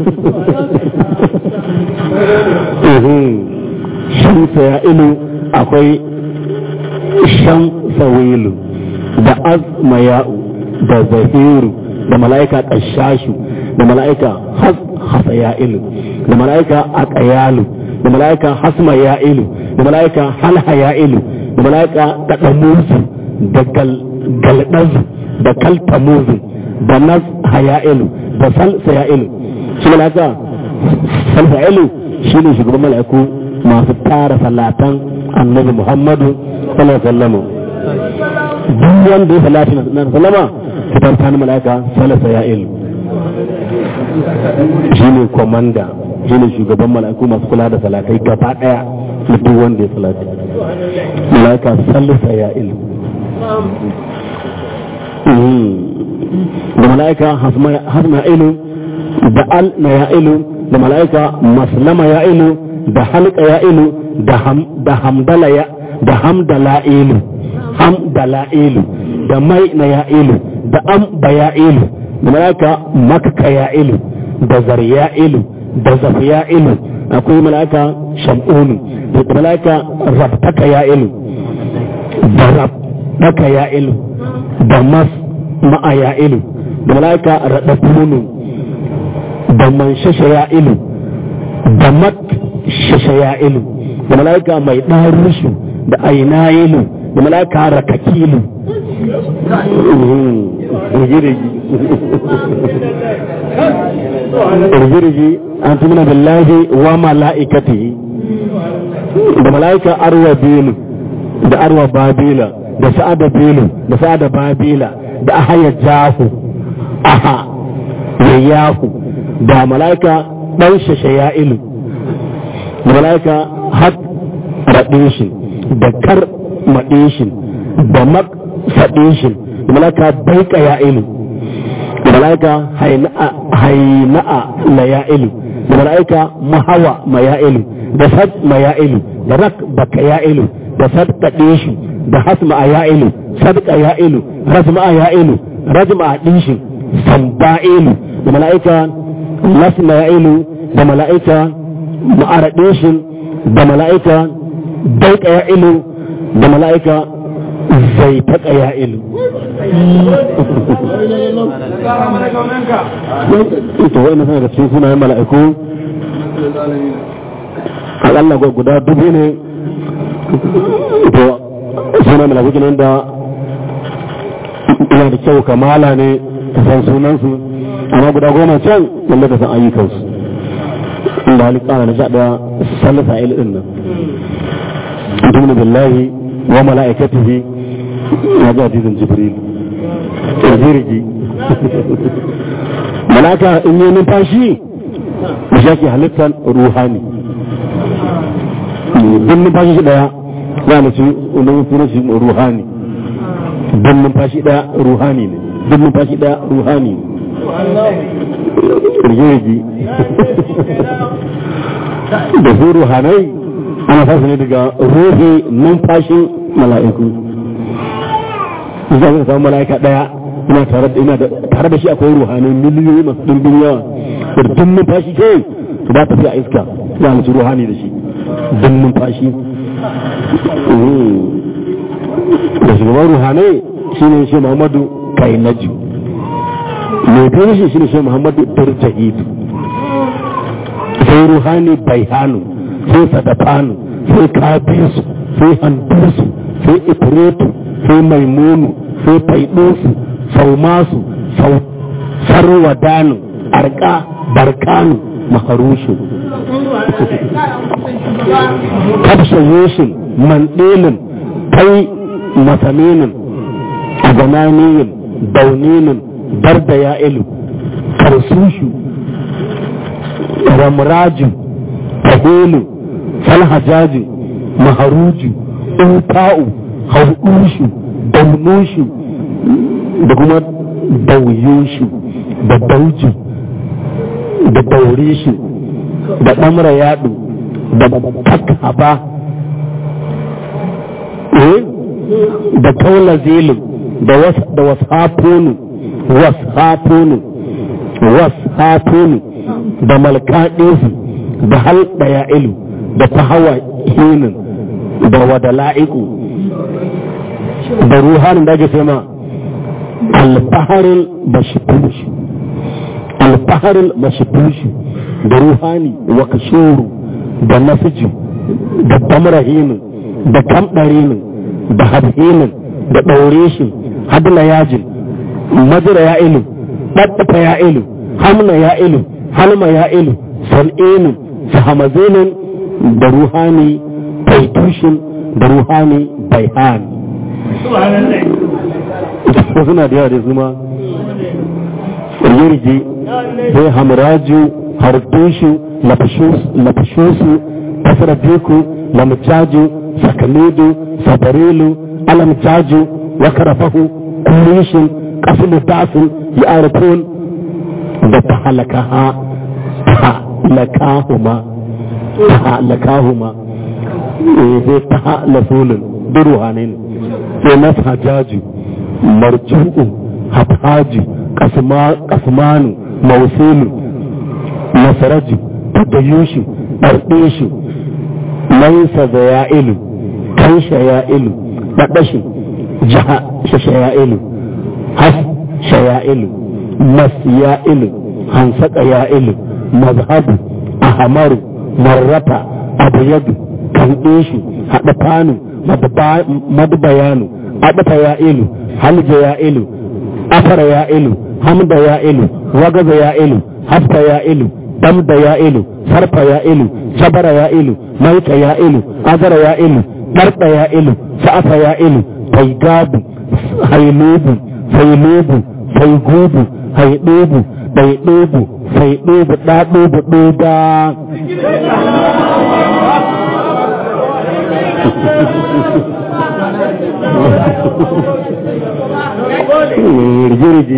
shamsa ya ilu akwai shamsa wilu da azma ya'u da zahiru da mala'ika ƙashashu da mala'ika hasa ya ilu da mala'ika aqayalu da mala'ika hasma ya ilu da mala'ika halha ya ilu da mala'ika taqamuzu da galdazu da kaltamuzu da nas haya'ilu da salsa ya ilu shi mala'ika salsa ilu shi ne shugaban mala'iku masu tara salatan annabi muhammadu sallallahu alaihi wasallam duk wanda ya salati na sallama fitar ta mala'ika salsa ya ilu shi ne komanda shi ne shugaban mala'iku masu kula da salatai gaba daya na duk wanda ya salati mala'ika sallisa ya ilu da mala'ika hasma ilu da al na ya ilu da mala'ika maslama ya ilu da halka ya ilu da hamdala ya da hamdala ilu hamdala ilu da mai na ya ilu da amba ya ilu da mala'ika makka ya ilu da zarya ilu da zafiya ilu akwai mala'ika shamunu da mala'ika rabtaka ya ilu da rabtaka ya ilu da mas ma'a ya ilu da mala'ika raɗafunu da man shasha ya ilu da mat shasha ya ilu da mala'ika mai ɗarushu da aina ilu da mala'ika rakakilu rigirgi an tumina billahi wa mala'ikatihi da mala'ika arwa bilu da arwa babila da sa'ada belu da sa'ada babila da ahaya jahu aha yayahu da mala'ika dan shashaya'ilu da mala'ika had raɗin da kar maɗin da mak faɗin da mala'ika baika ya'ilu da mala'ika haina'a laya'ilu da mala'ika mahawa maya'ilu da sad maya'ilu da rak baka ya'ilu da sadka ɗinshi da hasma a ya'ilu sadka ya'ilu rasma a ya'ilu rajma a ɗinshi samba'ilu da mala'ika lasma ya'ilu da mala'ika ma'ara ɗinshi da mala'ika daika ya'ilu da mala'ika zai taƙa ya'ilu ito wa'ina suna da cikin sunayen mala'iku akalla guda dubu ne to suna mala'iku nan da ina da kyau kamala ne ka san sunansu amma guda goma can wanda ka san ayyukansu inda halitta na sha daya sallasa il din nan tumni billahi wa mala'ikatihi ya ga hadisin jibril jirgi malaka in yi numfashi da shaki halittar ruhani don numfashi shi daya za mu ci unan sunan shi ruhani don numfashi daya ruhani ne don numfashi daya ruhani ne rigirgi da su ruhanai ana fasa ne daga ruhi numfashin mala'iku za ka samu mala'ika daya ina tare da ina da tare da shi akwai ruhanai miliyoyi masu dimbin yawa da dun numfashi ke su ba ta fi a iska za mu ci ruhani da shi dun numfashi da shugaban ruhanai shi ne shi muhammadu kainaju mai biyu shi shi ne shi muhammadu darjahidu sai ruhani baihanu sai sadafanu sai kabisu sai handusu sai ifritu sai maimunu sai faidosu saumasu sarwadanu arka barkanu maharushu kabsha yoshin mandilin kai masaminin agananiyin dauninin darda ya'ilu karsushu ramraju tahilu falhajaji maharuju uta'u haudushu daunushu da kuma dauyushu da dauju da daurishu da ɗamra yaɗu da takaba da kaula zilin da washafonu washafonu washafonu da malkaɗinsu da halɗa ya ilu da ta hawa hinin da wada la'iku da ruhanin da ake sama alfaharin bashifushi alfaharin bashifushi da ruhani wa kashuru da nasiju da damrahinin da kamɗarinin da habhinin da ɗaureshin hadla yajin majira ya ilu ɗaɗɗafa ya ilu hamna ya ilu halma ya ilu san'inin sahamazinin da ruhani taitushin da ruhani baihani suna da yawa da zuma yirgi sai hamraju hardushu lafashosu tasrafiku lamjaju sakalidu sabarilu alamjaju wakarafahu kurishin kasu dasin ya arifun da ta halakaha ta halakahuma ta halakahuma sai ta halasulun duruhanin sai na hajaju marju'u hafaju kasmanu mausulu nasaraju tadayushu ɗarɗeshu laisa da ya'ilu kansha ya'ilu ɗaɗashu jaha shashaya'ilu has shaya'ilu mas ya'ilu hansaka ya'ilu mazhabu ahamaru marrata abuyadu kandeshu haɗa fanu madbayanu aɗafa ya'ilu halja ya'ilu afara ya'ilu hamda ya'ilu wagaza ya'ilu hafta ya'ilu damda ya'ilu sarfa ya'ilu jabara ya'ilu maita ya'ilu azara ya'ilu ɗarɗa ya'ilu sa'afa ya'ilu faigabu hailubu failubu faigubu haidubu ɗaiɗubu faidubu ɗaɗubu ɗuda rigi-rigi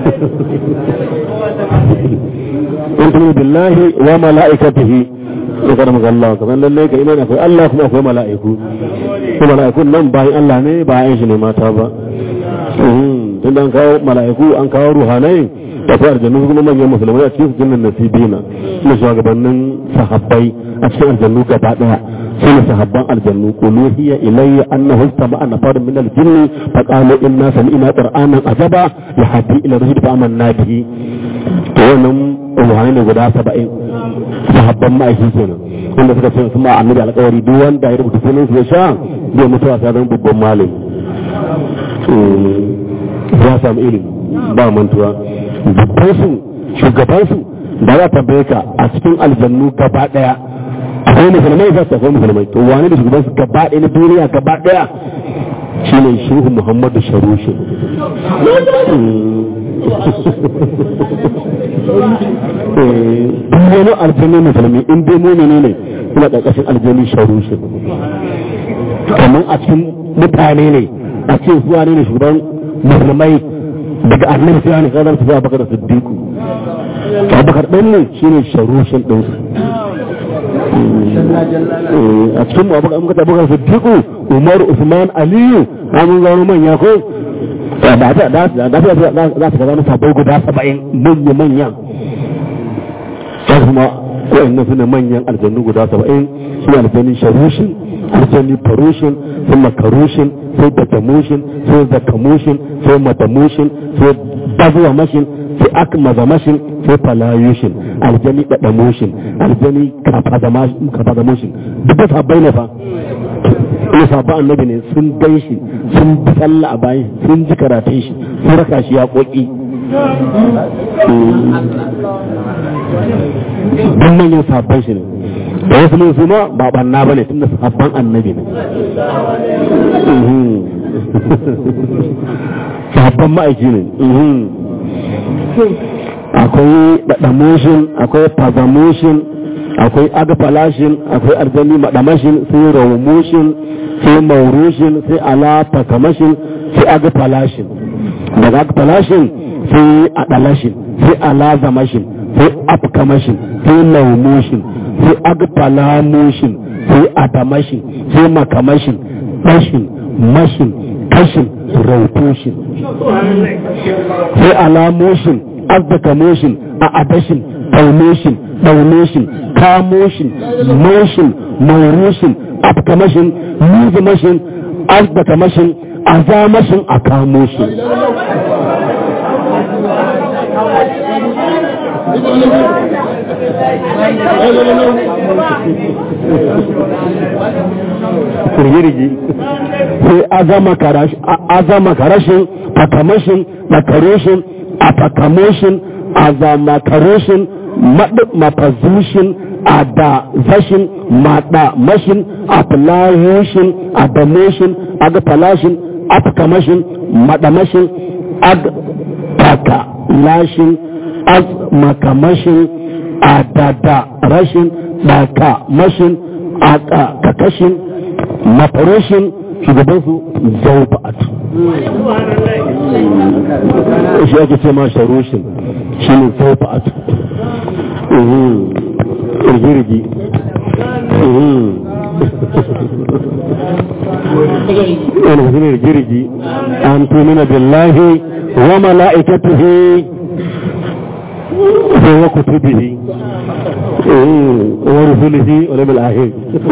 in tuni billahi wa mala'ikatihi ya kada maka Allah kamar lallai ka imani akwai Allah kuma akwai mala'iku ko mala'ikun nan bayan Allah ne bayan shi ne mata ba tun da an kawo mala'iku an kawo ruhanai da kuma aljannu kuma manyan musulmai a cikin jinnan nasibina suna shugabannin sahabbai a cikin aljannu gaba daya suna sahabban aljannu qulu hiya ilayya annahu istama'a nafarun min al-jinn fa qalu inna sami'na qur'anan ajaba yahdi ila rushd fa amanna bihi to wannan ruhanai ne guda 70 sahabban ma'aiki kenan wanda suka ce sun ma annabi alƙawari duk wanda ya rubuta sunan su ya sha zai mutuwa sai zama babban malami ya samu ilimi ba mantuwa babbansu shugabansu da za ta ka a cikin aljannu gaba daya akwai musulmai za su akwai musulmai to wani da shugabansu gaba daya na duniya gaba daya shine shehu muhammadu sharushi duk wani aljannu musulmi in dai mumini ne suna ƙarƙashin aljannu sharushi kamar a cikin mutane ne a ce zuwa ne shugaban musulmai daga annabi sai ne kadar su bakar siddiqu abubakar din ne shine sharushin din su a cikin abubakar muka abubakar siddiqu umar usman aliyu an gano manya ko da ta da da da za ta gano sabai guda 70 manya manya sai kuma wa'annan sune manyan aljannu guda 70 shi aljannin sharushin aljanni farushin sun makarushin sai datamushin sai zakamushin sai matamushin sai bazuwa mashin sai akmaza mashin sai falayushin aljani dadamushin aljani kafadamushin duk da sabbai ne fa ina sabba annabi ne sun gan shi sun bi sallah a bayan sun ji karatun shi sun raka shi ya koki don manyan sabban shi ne da wasu mun su ma ba banna bane tunda sabban annabi ne sabban ma'aiki ne akwai daɗamushin akwai fazamushin akwai agafalashin akwai arzani maɗamashin sai rawumushin sai maurushin sai alafakamashin sai agafalashin daga agafalashin sai adalashin sai alazamashin sai afkamashin sai laumushin sai agfalamushin sai adamashin sai makamashin ɗashin mashin kashin rautushin sai alamushin azzakamushin a adashin taunushin ɗaunushin kamushin moshin maurushin afkamashin nizimashin azzakamashin azamashin a kamushin kirgirgi sai azama karashin fakamashin makaroshin a fakamoshin azamakaroshin mafazushin a da zashin maɗa mashin a filayoshin a damoshin a ga falashin a fakamashin maɗamashin a taka lashin az makamashin a dada rashin ɗaka mashin a kakashin mafaroshin shugabansu zauba'at shi ake ce ma sharoshin shi ne zauba'at irgirgi wani mutum irgirgi an tumina billahi wa mala'ikatuhi wa kutubihi ورسله واليوم الاخر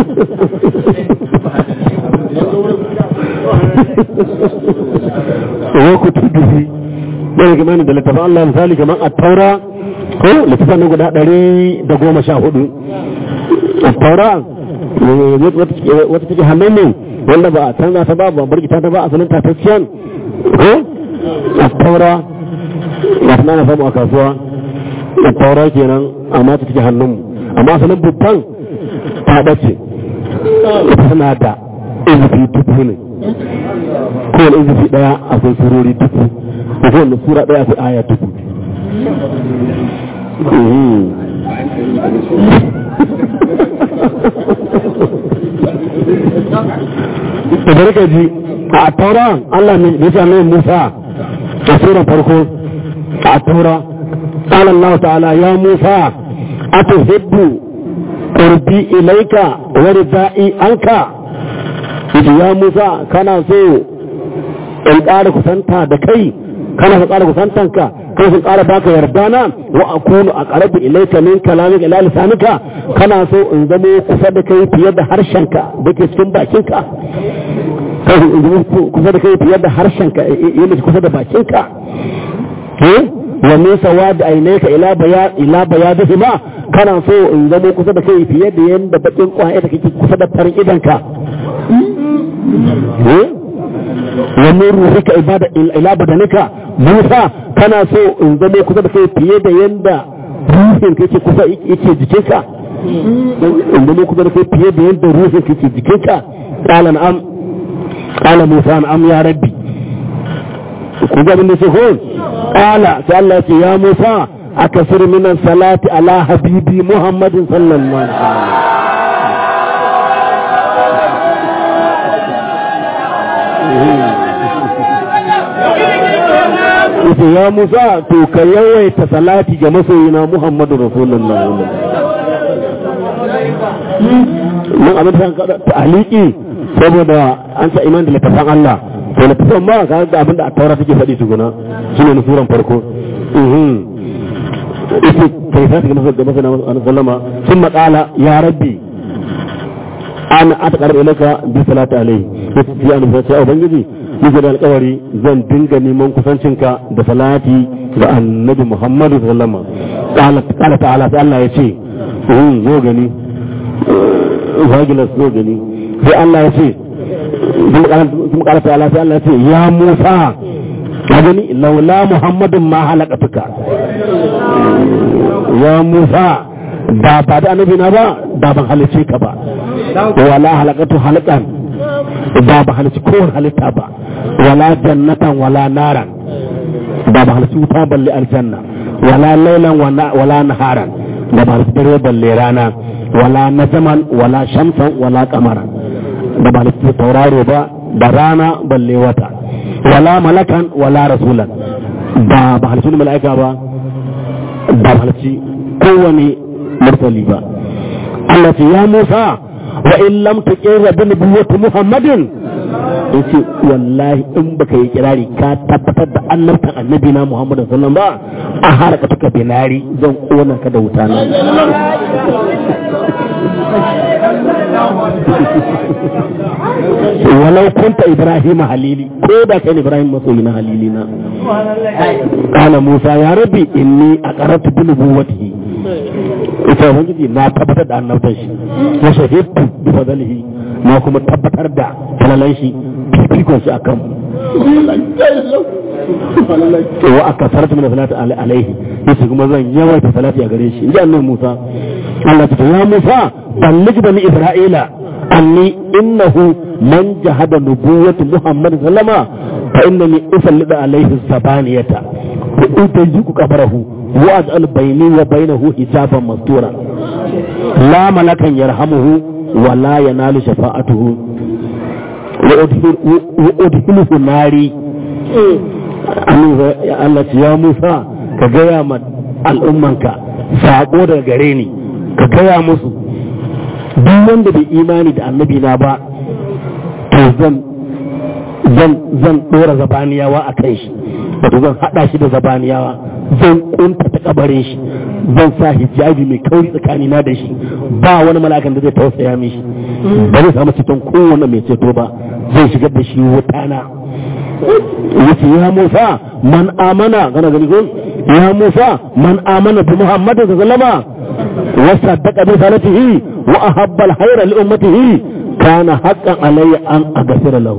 وكتبه bai gama da littafin Allah misali kamar a taura ko littafin nan guda ɗari da goma sha hudu a taura wata take hannun ne wanda ba a canza ta ba ba bargita ta ba a sanin tatacciyan ko a taura ba ta na samu a kasuwa a taura kenan amma ta take hannunmu amma sanin babban ta dace ita tana da izufi dubu ne kowane izifi daya akwai surori dubu da kowane sura daya akwai aya dubu da barka ji a taura Allah ne ya sami Musa a sura farko a taura قال الله تعالى يا موسى أتحب قربي إليك وردائي عنك يا موسى كان سو in ƙara kusanta da kai kana ka ƙara kusantanka kai sun ƙara baka yardana wa akunu a ƙarabi ilaika min kalamin ila lisanika kana so in zamo kusa da kai fiye da harshenka da ke cikin bakinka kai in zamo kusa da kai fiye da harshenka yana kusa da bakinka wa min sawad aynaka ila baya ila bayadihima kana so in zamo kusa da kai fiye da yanda bakin kwaye da kake kusa da farin idanka wa min ruhika ibada ila badanika Musa kana so in zamo kusa da kai fiye da yanda ruhin kake kusa yake jikinka in zamo kusa da kai fiye da yanda ruhin kake jikinka qala na'am qala Musa na'am ya rabbi ku ga abin da ce ko qala sai Allah ce ya Musa akasir min salati ala habibi Muhammadin sallallahu alaihi wasallam yace ya Musa to ka yawaita salati ga masoyina Muhammadu Rasulullah mun abin da ka ta'aliki saboda an sa iman da littafin Allah to littafin ma ka ga abin da a taura take faɗi tukuna shine na suran farko mhm yace kai sai ga masa masa na sallama sun maƙala ya rabbi ana ataqarrabu ilaka bi salati alayhi yace ya annabi sai ubangiji yake da alkawari zan dinga neman kusancinka da salati ga annabi Muhammadu sallama kala ta'ala sai Allah ya ce zo gani vagilas zo gani sai Allah ya ce kuma kala ta'ala sai Allah ya ce ya Musa ka gani laula Muhammadun ma halakatuka ya Musa da ba da annabi na ba da ban halice ka ba wala halakatu halakan da ba halici kowane halitta ba wala jannatan wala naran da ba halici wuta balle aljanna wala lailan wala naharan da ba halici dare balle rana wala nazaman wala shamsan wala kamaran da ba halici tauraro ba da rana balle wata wala malakan wala rasulan da ba halici wani mala'ika ba da ba halici kowane mursali ba Allah ce ya Musa wa in lam tuqirra bi nubuwwati Muhammadin yace wallahi in baka yi kirari ka tabbatar da annabtan annabi na Muhammad sallallahu alaihi wasallam ba a haraka taka binari zan kona ka da wuta na walau kunta ibrahim halili ko da kai ibrahim masoyi na halili na kana musa ya rabbi inni aqaratu bi nubuwwatihi ita ubangiji na tabbatar da annabtan shi wa shahidtu bi fadlihi na kuma tabbatar da falalan shi fifikon shi akan wa aka sarata min salati alaihi yace kuma zan yawaita salati a gare shi inji annabi Musa Allah ta ya Musa balligh bani Isra'ila anni innahu man jahada nubuwwati Muhammad sallama fa innani usallidu alaihi sabaniyata wa utajiku qabarahu wa aj'al bayni wa bainahu hijaban mastura la malakan yarhamuhu wa la yanalu shafa'atuhu wa udhiluhu nari Allah ce ya Musa ka gaya ma al'ummanka saƙo daga gare ni ka gaya musu duk wanda bai imani da annabi na ba to zan zan zan dora zabaniyawa a kan shi wato zan hada shi da zabaniyawa zan kunta ta kabarin shi zan sa hijabi mai kauri tsakani na da shi ba wani malakan da zai tausaya mishi ba zai samu cikin kowane mai ceto ba zai shigar da shi wutana yace ya Musa man amana kana gani ko ya Musa man amana bi Muhammad sallama wa saddaqa bi salatihi wa ahabba al-khayra li ummatihi kana haqqan alayya an aghfira lahu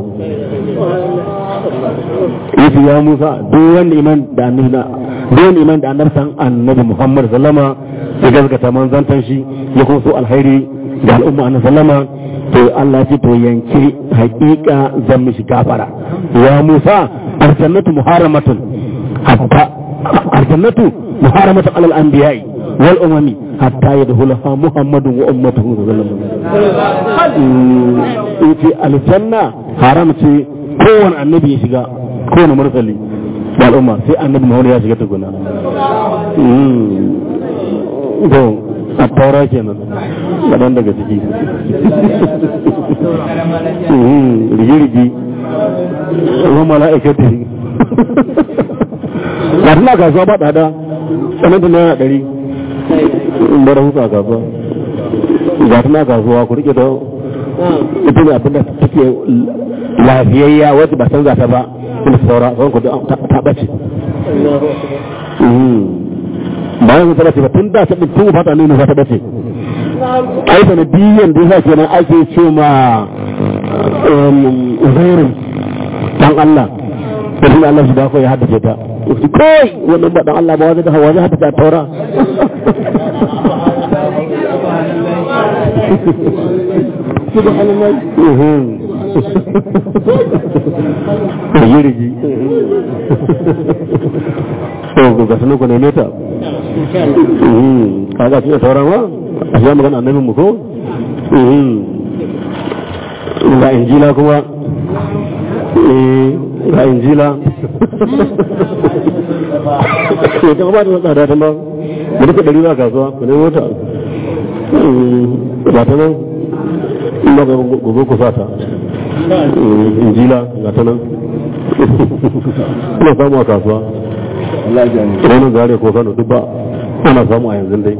yace ya Musa duk wanda iman da annabi duk wanda iman da annabi san annabi Muhammad sallama ya gaskata manzantan shi ya kuma so alkhairi da al'umma annabi sallama to Allah ce to yanke haƙiƙa zan mishi gafara ya Musa aljannatu muharamatun hatta aljannatu muharamatun alal anbiya'i wal umami hatta yadkhulaha muhammadun wa ummatuhu sallallahu alaihi wasallam aljanna haram ce kowane annabi ya shiga kowane mursali da al'umma sai annabi Muhammad ya shiga tukuna to a taura kenan kaɗan daga ciki rigi-rigi ruwan mala'ikati ga tana kasuwa ba ɗada tsananta naira ɗari in bar hutu a kasuwa ga tana kasuwa ku rike da ita ne abinda take lafiyayya wacce ba san ta ba kuma saura sauran ku ta ɓace bayan ta bace ba tun da sabin tun fata ne ta bace ai sanadiyan da yasa kenan ake ce ma uzairin dan Allah da shi Allah shi da ko ya haddace ta kai wannan ba dan Allah ba wanda da hawa zai haddace taura subhanallah rigi to ga sanin ku ne ta kaga shi sauran wa a shi magana annabin mu ko ga injila kuma ga injila ko ta ba ta tsada ta ba mu duka dari ba kasuwa ku ne mota ba ta nan ina ga gobe ku sata injila ga ta nan ina samu a kasuwa ranar zare ko kano duk ba ana samu a yanzu dai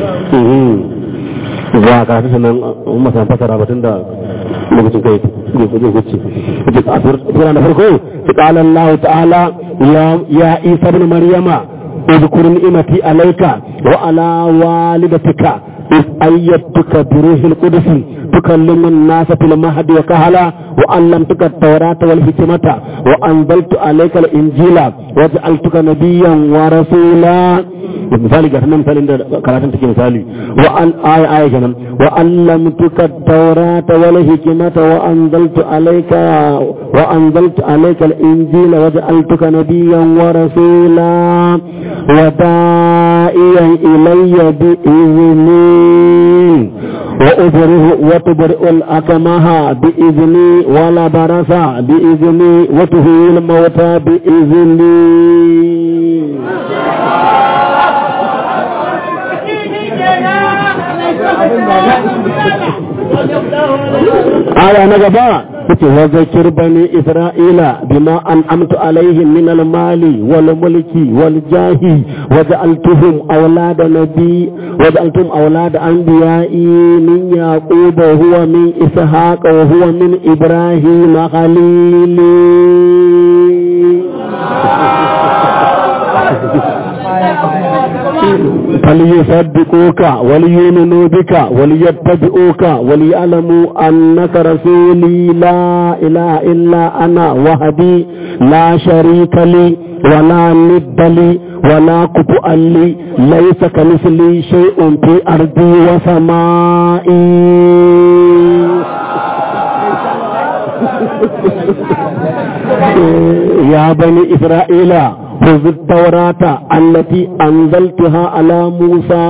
ba a kasu sanan masan fasara batun da lokacin kai zai wuce sura na farko su ƙala Allah ta'ala ya isa bin maryama اذكر نعمتي عليك وعلى والدتك إذ أيدتك بروح القدس تكلم الناس في المهد وكهلا وعلمتك التوراة والحكمة وأنزلت عليك الإنجيل وجعلتك نبيا ورسولا misali ga nan misalin da karatun take misali wa an aya aya kenan wa allamtuka at-taurata wal hikmata wa anzaltu alayka wa anzaltu alayka al-injila wa ja'altuka nabiyyan wa rasula wa da'iyan ilayya bi izni wa ubrihu wa tubri'u al-akmaha bi izni wa la barasa bi izni wa tuhil mawta bi izni aya na gaba yace wa zakir bani isra'ila bima an amtu alaihim min al-mali wal mulki wal jahi wa ja'altuhum awlada nabi wa ja'altum awlada anbiya'i min yaqub wa huwa min ishaq wa huwa min ibrahim khalili فليصدقوك وليؤمنوا بك وليتبعوك وليعلموا أنك رسولي لا إله إلا أنا وحدي لا شريك لي ولا ند لي ولا كفؤ لي ليس كمثلي شيء في أرضي وسمائي يا بني إسرائيل خذوا التوراة التي أنزلتها على موسى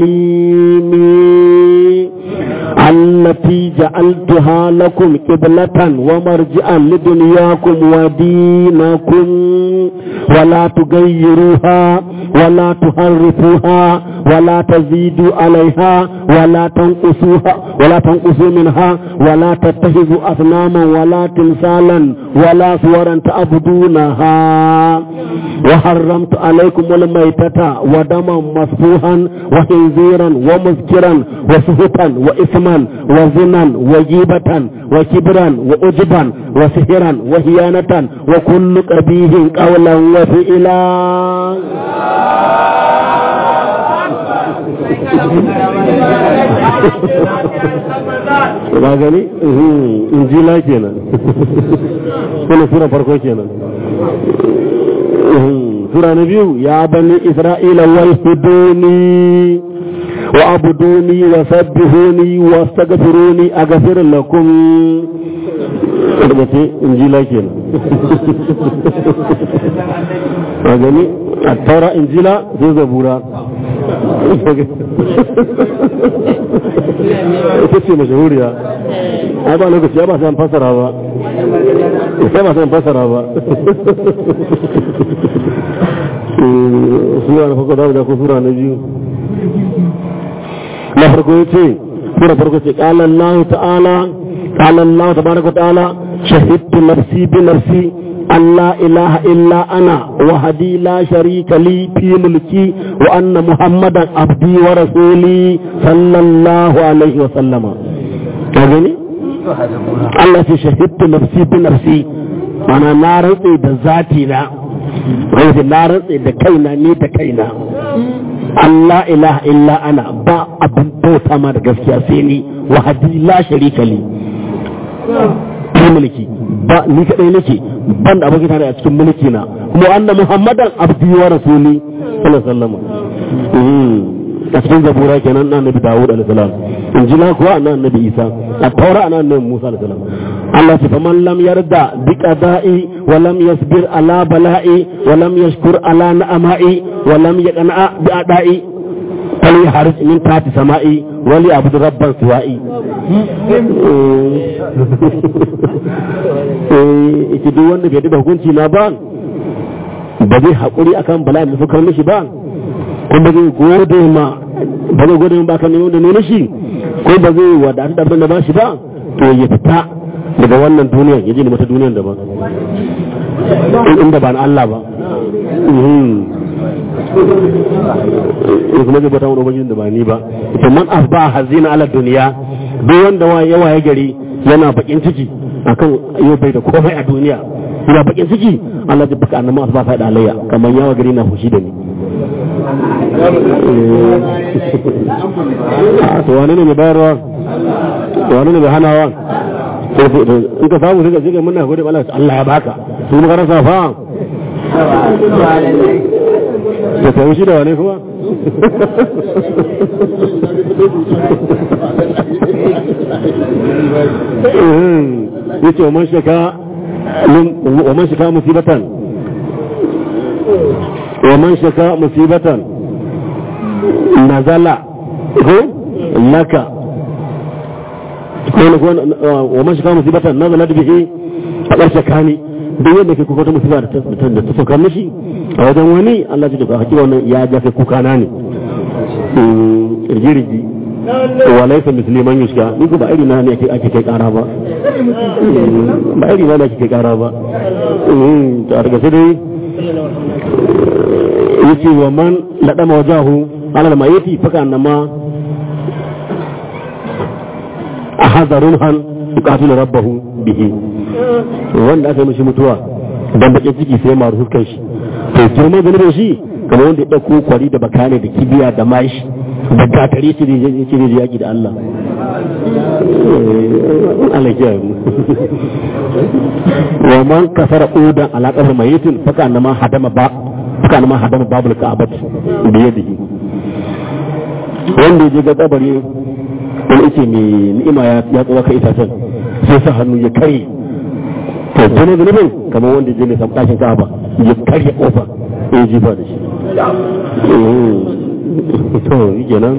كليمي التي جعلتها لكم قبلة ومرجعا لدنياكم ودينكم ولا تغيروها ولا تحرفوها ولا تزيدوا عليها ولا تنقصوها ولا تنقصوا منها ولا تتخذوا أصناما ولا تمثالا ولا صورا تعبدونها وحرمت عليكم الميتة ودما مسفوحا وخنزيرا ومذكرا وسهتا وإثما وزنا وجيبة وكبرا وأجبا وسهرا وهيانة وكل قبيه قولا وفئلا ba gani injila kenan kuma sura farko kenan sura na biyu ya bani isra'ila wal huduni وعبدوني وسبحوني واستغفروني أغفر لكم ce injila kenan a gani a taura injila sai zabura ita ce mashahuriya ai ba lokaci ya ba sai an fasara ba sai ba sai an fasara ba sura na farko da ko sura na biyu na farko ya ce sura farko ce qala Allah ta'ala qala Allah tabaraka ta'ala shahidtu nafsi bi nafsi أن لا إله إلا أنا وحدي لا شريك لي في ملكي وأن محمدا عبدي ورسولي صلى الله عليه وسلم كذلك الله شهدت نفسي بنفسي أنا نارتي بذاتنا غير نارتي دكينا ني دكينا Allah ilaha illa ana ba abin bauta ma da gaskiya sai ni wahadi la sharika li fi mulki ba ni kadai nake ban da abokin tare a cikin mulki na kuma anna muhammadan abdi wa rasuli sallallahu alaihi wasallam a cikin zabura kenan na annabi dawud alaihi salam injila kuwa na annabi isa a taura na annabi musa alaihi salam Allah ce faman lam yarda bi qada'i wa lam yasbir ala bala'i wa lam yashkur ala na'ama'i wa lam yaqna bi ada'i fal yahrij min tahti sama'i wa li abud rabban siwa'i eh ita duk wanda bai da hukunci na ba ba zai haƙuri akan bala'in da suka mishi ba ko ba zai gode ma ba zai gode ma ba kan yau da nuna shi ko ba zai wadatu da abin da ba shi ba to ya fita daga wannan duniyar ya je ne mata duniyar da ba inda ba na Allah ba in kuma zai bata wani ubangijin da ba ni ba to man asba hazina ala duniya duk wanda wa yawa ya gari yana bakin ciki akan yau bai da komai a duniya yana bakin ciki Allah zai baka annabi asba fa da alayya kamar yawa gari na fushi da ni to wani ne mai bayarwa to wani ne mai hanawa in ka samu sai ka muna gode Allah Allah ya baka su muka rasa fa da ta shi da wane kuma yace wa man shaka wa man shaka musibatan wa man shaka musibatan nazala ko laka wa man shaka musibatan nazala bihi a ƙarshe kani duk wanda ke kuka wata musiba da ta saukar mishi a wajen wani Allah ce da hakika wannan ya ja kai kuka na ne rigirigi wa laisa musliman yushka ni ko ba iri na ne ake ake kai kara ba ba iri na ne ake kai kara ba to a daga sai dai yace wa man ladama wajahu ala al-mayiti faka annama ahadharun han yuqatilu rabbahu bihi wanda aka yi mishi mutuwa dan bakin ciki sai maru hukkan shi to girman zanubin shi kamar wanda ya dauko kwari da bakane da kibiya da mashi da gatare shi da yake da yaki da Allah Allah ya yi wa man kasara udan ala qabr mayitin faka annama hadama ba faka annama hadama babul ka'abat bi yadihi wanda ya je ga kabari wani yake mai ni'ima ya tsawa ka itacen sai sa hannu ya kare to jini zunubin kamar wanda je ne ɗakin ka'aba ya karya kofa ya jifa da shi to yi kenan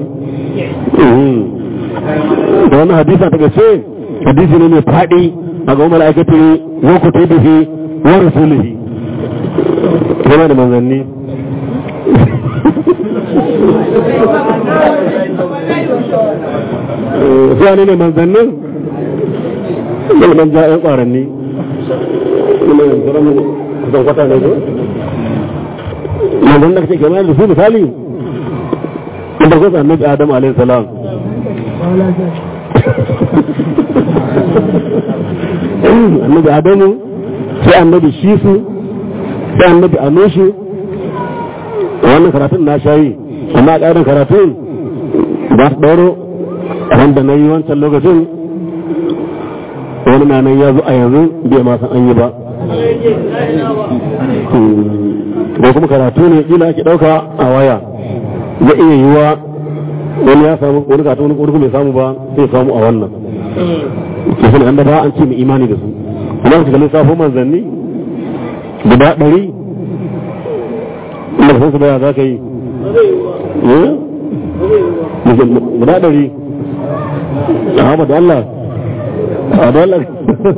da wani hadisa ta gace hadisi ne mai faɗi a ga umar aikata wa ku ta bihi wa rasulihi yana da manzanni zuwa ne ne manzannin ilman ja'in ƙwaranni kusan kwata ne ko manzan da kake kamar da su misali in da kusa annabi adam alayhi salam annabi adamu sai annabi shisu sai annabi anushu wannan karatun na shayi amma a ƙarin karatun ba su ɗauro wanda na yi wancan lokacin wani na nan ya zo a yanzu bai ma san an yi ba ko kuma karatu ne kila ake ɗauka a waya ya iya yiwa wani ya samu wani gata wani wani bai samu ba sai samu a wannan ke sani an da ba an ce mai imani da su amma su kalli safo manzanni guda ɗari inda san su baya za ka yi guda ɗari a haɓa da Allah a da Allah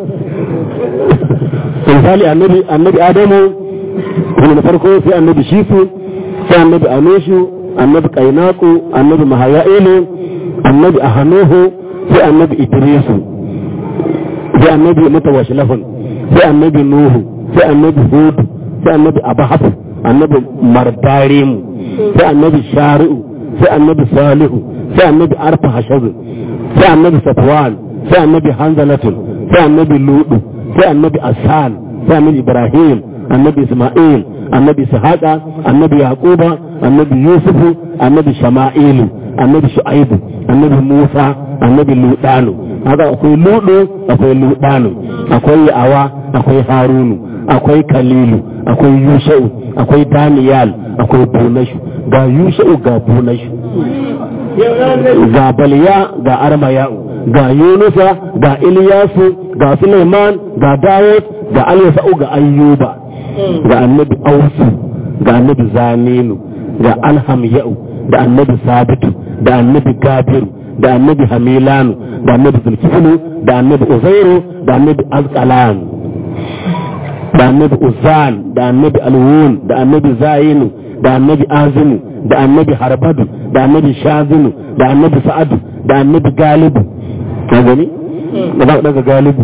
misali annabi annabi adamu wani na farko sai annabi shifu sai annabi anoshu annabi kainaku annabi mahaya'ilu annabi ahanuhu sai annabi idrisu sai annabi mutawashilafin sai annabi nuhu sai annabi hudu sai annabi abahaf annabi mardarimu sai annabi shari'u sai annabi salihu sai annabi arfa hashazu sai annabi safwan sai annabi hanzalatun sai annabi ludu sai annabi asan sai annabi ibrahim annabi isma'il annabi ishaqa annabi yaquba annabi yusufu annabi shama'ilu annabi shu'aibu annabi musa annabi ludanu haka akwai ludu akwai ludanu akwai yawa akwai harunu akwai kalilu akwai yusha'u akwai daniyal akwai bunashu ga yusha'u ga bunashu ga baliya ga armaya'u ga yunusa ga iliyasu ga suleiman ga dawud ga alyasa'u ga ayyuba ga annabi ausu ga annabi zaninu ga alhamya'u da annabi sabitu da annabi gabiru da annabi hamilanu da annabi zulkiflu da annabi uzairu da annabi azqalan da annabi uzan da annabi alwun da annabi zayinu da annabi azinu da annabi harbadu da annabi shazinu da annabi sa'adu da annabi galibu ka gani da za daga galibu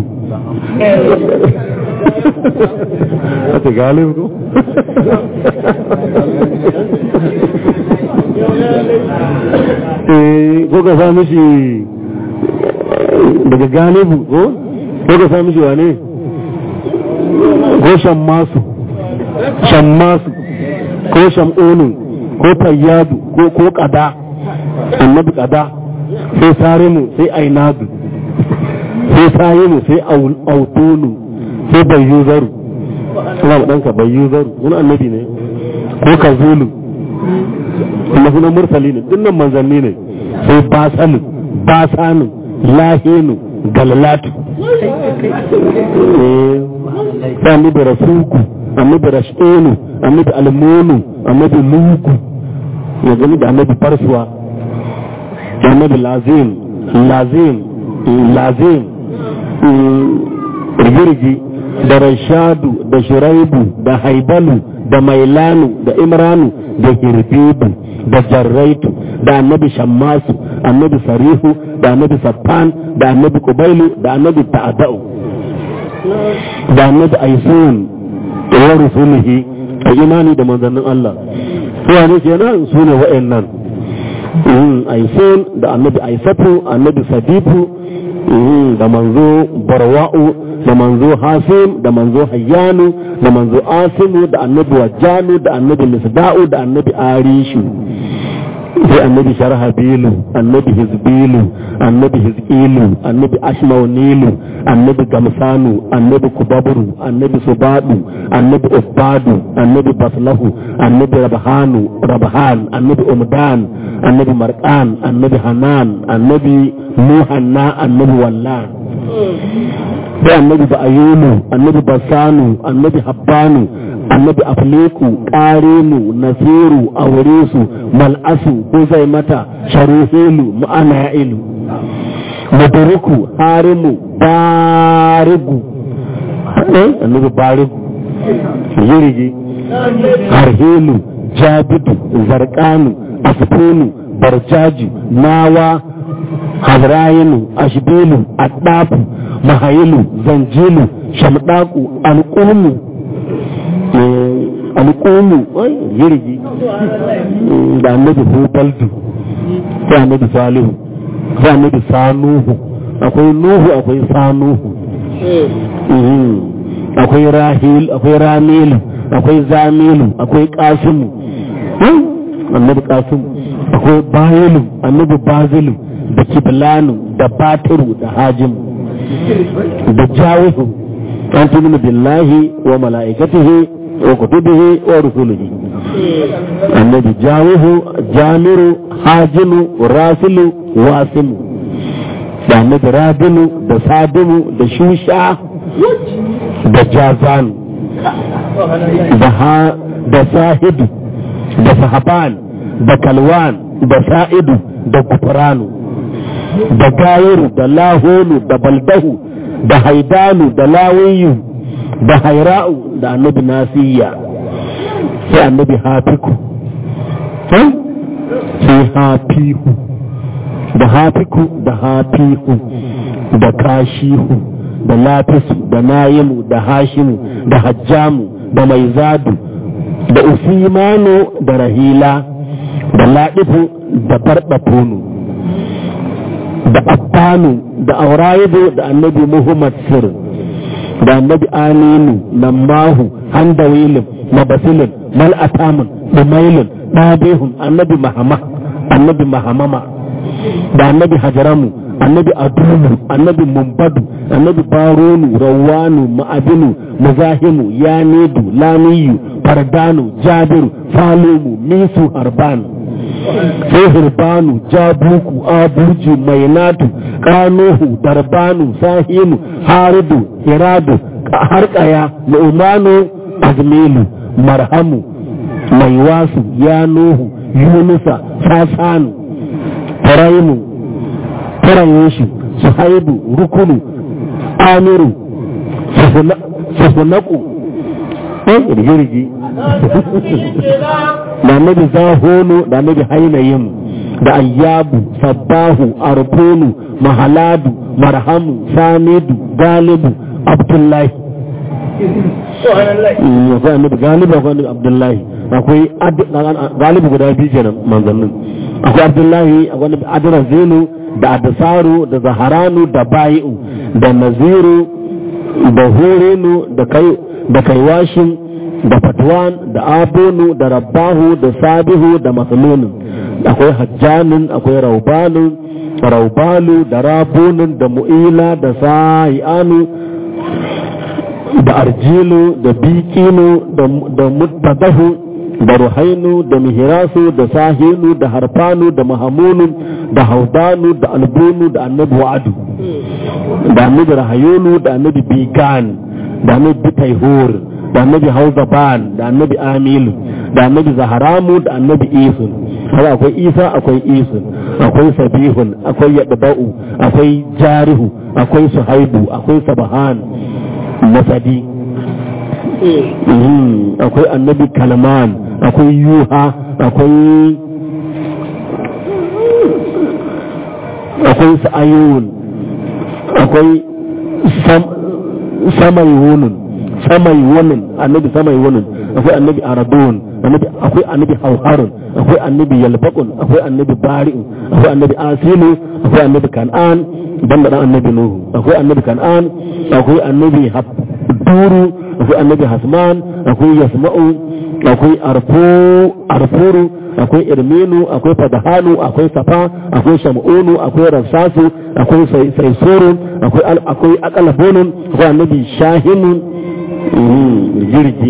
Ate galibu ko? ko ka sa mishi daga galibu ko? ko ka sa mishi wane? ko shammasu shammasu ko sham'onu ko fayyadu ko ko kada annabi kada sai sarimu sai ainadu sai sayimu sai autunu sai bayyuzaru ina ma ɗanka bayyuzaru wani annabi ne ko kazulu kuma sunan mursali ne dinnan manzanni ne sai basalu basanu lahinu galalatu sai annabi rasuku annabi rashenu annabi almonu annabi lugu ya gani da annabi farsuwa annabi lazim lazim lazim rigirgi da rashadu da shiraibu da haibalu da mailanu da imranu da hirbibu da jarraitu da annabi shammasu annabi sarihu da annabi saffan da annabi kubailu da annabi ta'adau da annabi aisun wa rusulihi a imani da manzannin Allah suwa ne kenan su ne wa'annan aisun da annabi aisatu annabi sadifu da manzo barwa'u da manzo hasim da manzo hayyanu da manzo asimu da annabi wajjanu da annabi misda'u da annabi arishu sai annabi sharhabilu annabi hizbilu annabi hizqilu annabi ashmaunilu annabi gamsanu annabi kubaburu annabi subadu annabi usbadu annabi baslahu annabi rabhanu rabhan annabi umdan annabi marqan annabi hanan annabi muhanna annabi wallan sai annabi ba'ayunu annabi basanu annabi habbanu annabi afleku ƙarenu nasiru auresu mal'asu ko mata sharuhelu ma'ana ya'ilu mudariku harimu barigu annabi barigu yirigi harhelu jabidu zarkanu asfonu barjaju nawa hazrayinu ashbilu addafu mahayilu zanjilu shamdaku alƙumu alƙumu yirgi da annabi hubaldu sai annabi salihu sai annabi sanuhu akwai nuhu akwai sanuhu akwai rahil akwai ramilu akwai zamilu akwai kasimu annabi kasimu akwai bayilu annabi bazilu da kiblanu da batiru da hajimu da jawihu an tuminu billahi wa mala'ikatihi wa kutubihi wa rusulihi annabi jawihu jamiru hajinu rasilu wasimu da annabi rabinu da sadimu da shusha da jazanu da sahidu da sahaban da kalwan da sa'idu da gufranu da gayiru da laholu da baldahu da haidanu da lawiyu da haira'u da annabi nasiya sai annabi hafiku sai hafihu da hafiku da hafihu da kashihu da lafisu da nayimu da hashimu da hajjamu da maizadu da usimanu da rahila da laɗifu da barɗafonu da affanu da aurayidu da annabi muhammad sir da annabi aminu nammahu handawilin mabasilin mal'atamun dumailin ɗabihun annabi mahama annabi mahamama da annabi hajaramu annabi adunu annabi mumbadu annabi baronu rawanu ma'abinu muzahimu yanidu lamiyu fardanu jabiru falumu misu harbanu sai hirbanu jabuku abuji mainatu kanuhu darbanu sahinu haridu hiradu harkaya nu'manu azmilu marhamu maiwasu yanuhu yunusa sasanu faraimu farayeshi suhaibu rukunu amiru sufunaku ɗan rigirgi da annabi zahonu da annabi hainayin da ayyabu sabbahu arfonu mahaladu marhamu samidu galibu abdullahi akwai annabi galibu akwai annabi abdullahi akwai galibu guda biyu kenan manzannin akwai abdullahi akwai annabi adrazinu da adasaru da zaharanu da bayi'u da naziru da hurenu da kaiwashin da fatwan da abonu da rabbahu da sabihu da matsalunin akwai hajjanin akwai raubanin raubalu da rabunin da mu'ila da sa'i'anu da arjilu da bikinu da mutadahu da ruhainu da mihirasu da sahinu da harfanu da mahamunun da haudanu da albunu da annabi wa'adu da annabi rahayunu da annabi bigan da annabi bitaihur da annabi hauzaban da annabi amilu da annabi zaharamu da annabi isun haka akwai isa akwai isun akwai sabihun akwai yadba'u akwai jarihu akwai suhaibu akwai sabahan masadi akwai annabi kalman akwai yuha akwai akwai sa'ayun akwai samayunun samayunun annabi samayunun akwai annabi aradun akwai annabi hauharun akwai annabi yalbaqun akwai annabi bari'un akwai annabi asilu akwai annabi kan'an banda dan annabi nuhu akwai annabi kan'an akwai annabi duru akwai annabi hasman akwai yasma'u akwai arfuru akwai irminu akwai fadahanu akwai safa akwai shamunu akwai rafsasu akwai saisuru akwai akwai akalabunun akwai annabi shahinu jirgi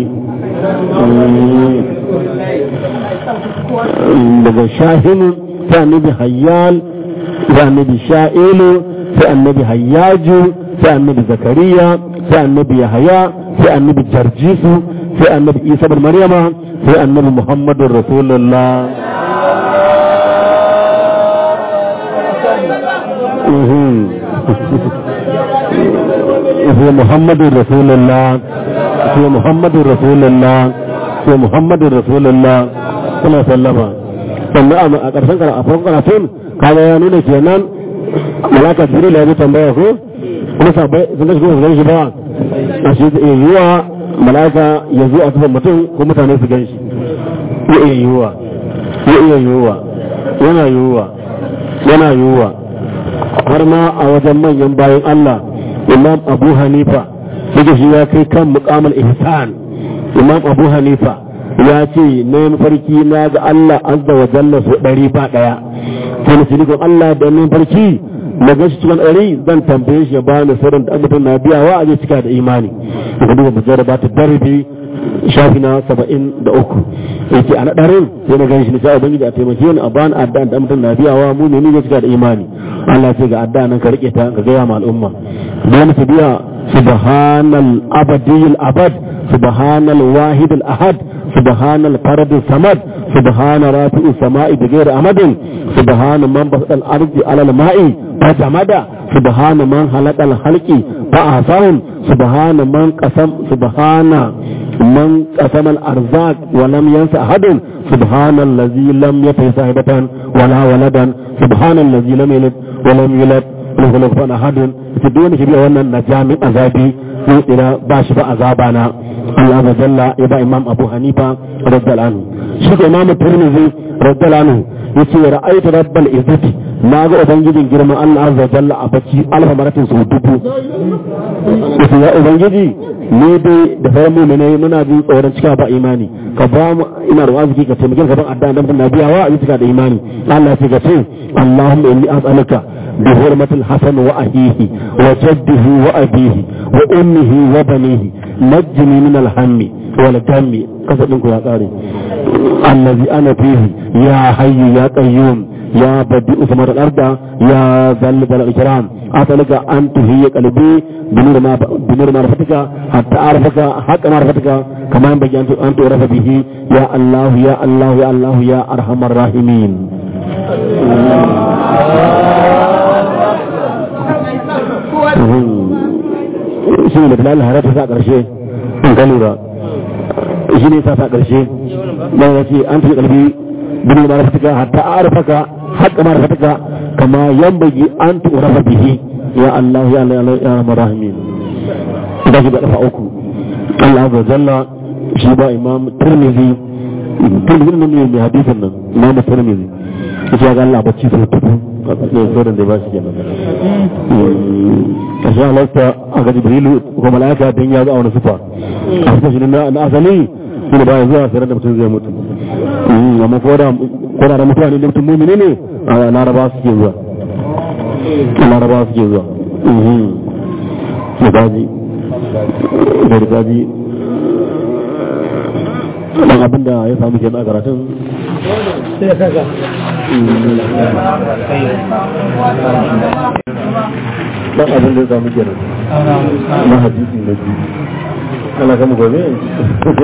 daga shahinu sai annabi hayyal sai annabi sha'ilu sai annabi hayyaju sai annabi zakariya sai annabi yahaya sai annabi jarjisu sai annabi isa bin maryama sai annabi muhammadun rasulullah sai muhammadun rasulullah sai muhammadun rasulullah sai muhammadun rasulullah suna sallama sannan a ƙarshen a farkon karatun kaga ya nuna kenan malaka jibril ya bi tambaya ko kuma sabai sun gashi kuma su shi ba a shi da yiwuwa malaka ya zo a tufan mutum ko mutane su gan shi ya iya yiwuwa ya iya yiwuwa yana yiwuwa yana yiwuwa har ma a wajen manyan bayan Allah imam abu hanifa yake shi ya kai kan mukamul ihsan imam abu hanifa ya ce na yi mafarki na ga Allah azza wa jalla su ɗari ba ɗaya sai na ce Allah da ni farki na ga shi cikin ɗari zan tambaye shi ya ba ni sirrin da mutum na biyawa a zai cika da imani daga duba mujar ba ta darbi shafi na saba'in da uku yake a naɗarin sai na gan shi na sha ubangiji a taimake ni a bani adda da mutum na biyawa mu ne ni ne cika da imani Allah ce ga adda nan ka rike ta ka gaya ma al'umma don su biya subhanal abadiyul abad subhanal wahidul ahad subhanal faradul samad سبحان رافع السماء بغير أمد سبحان من بسط الأرض على الماء فجمد سبحان من خلق الخلق فأحصاهم سبحان من قسم سبحان من قسم الأرزاق ولم ينس أحد سبحان الذي لم يتي صاحبة ولا ولدا سبحان الذي لم يلد ولم يولد له لغفان أحد تدون شبيه وانا نجامي أزابي إلى باشف أزابنا الله عز وجل يبقى إمام أبو حنيفة رضي الله عنه shi ko imamu tirmidhi radiyallahu anhu yace ra'aytu rabbal izzati na ga ubangijin girman Allah azza wa jalla a bacci alfa maratin su dubu yace ya ubangiji ne dai da sauran mu'minai muna jin tsoron cika ba imani ka ba mu ina da waziki ka taimake ka ban addu'a dan nabiya wa a cika da imani Allah ya ce ka ce Allahumma inni as'aluka بحرمة الحسن وأهيه وجده وأبيه وأمه وبنيه نجني من الهم والدم قصد منكم يا قاري الذي أنا فيه يا حي يا قيوم يا بديء ثمر الأرض يا ذا الإكرام أسألك أن تهي قلبي بنور ما بنور معرفتك حتى أعرفك حق معرفتك كما ينبغي أن تعرف به يا الله يا الله يا الله يا أرحم الراحمين shi ne da bilal har ta sa ƙarshe in ka lura shi ne sa sa ƙarshe dan ya ce an tafi kalbi bin ma rafaka hatta arfaka hatta ma rafaka kama yambagi an turafa bihi ya Allah ya Allah ya marahimin da shi da dafa uku Allah azza jalla shi ba imam tirmidhi tirmidhi ne mai hadisin nan imam tirmidhi ya ga Allah bacci sai tudu ne sauran da ba shi kenan karshe halatta a ga jibrilu ko mala'ika dan ya zo a wani sufa a suka shi na asali shi ne bayan zuwa sarar da mutum zai mutu amma ko da ko da mutuwa ne da mutum mumini ne a laraba suke zuwa laraba suke zuwa da gaji da gaji dan abin da ya samu kenan a karatun sai kaga dan abin da ya samu kenan na hadisi na biyu ana kama gobe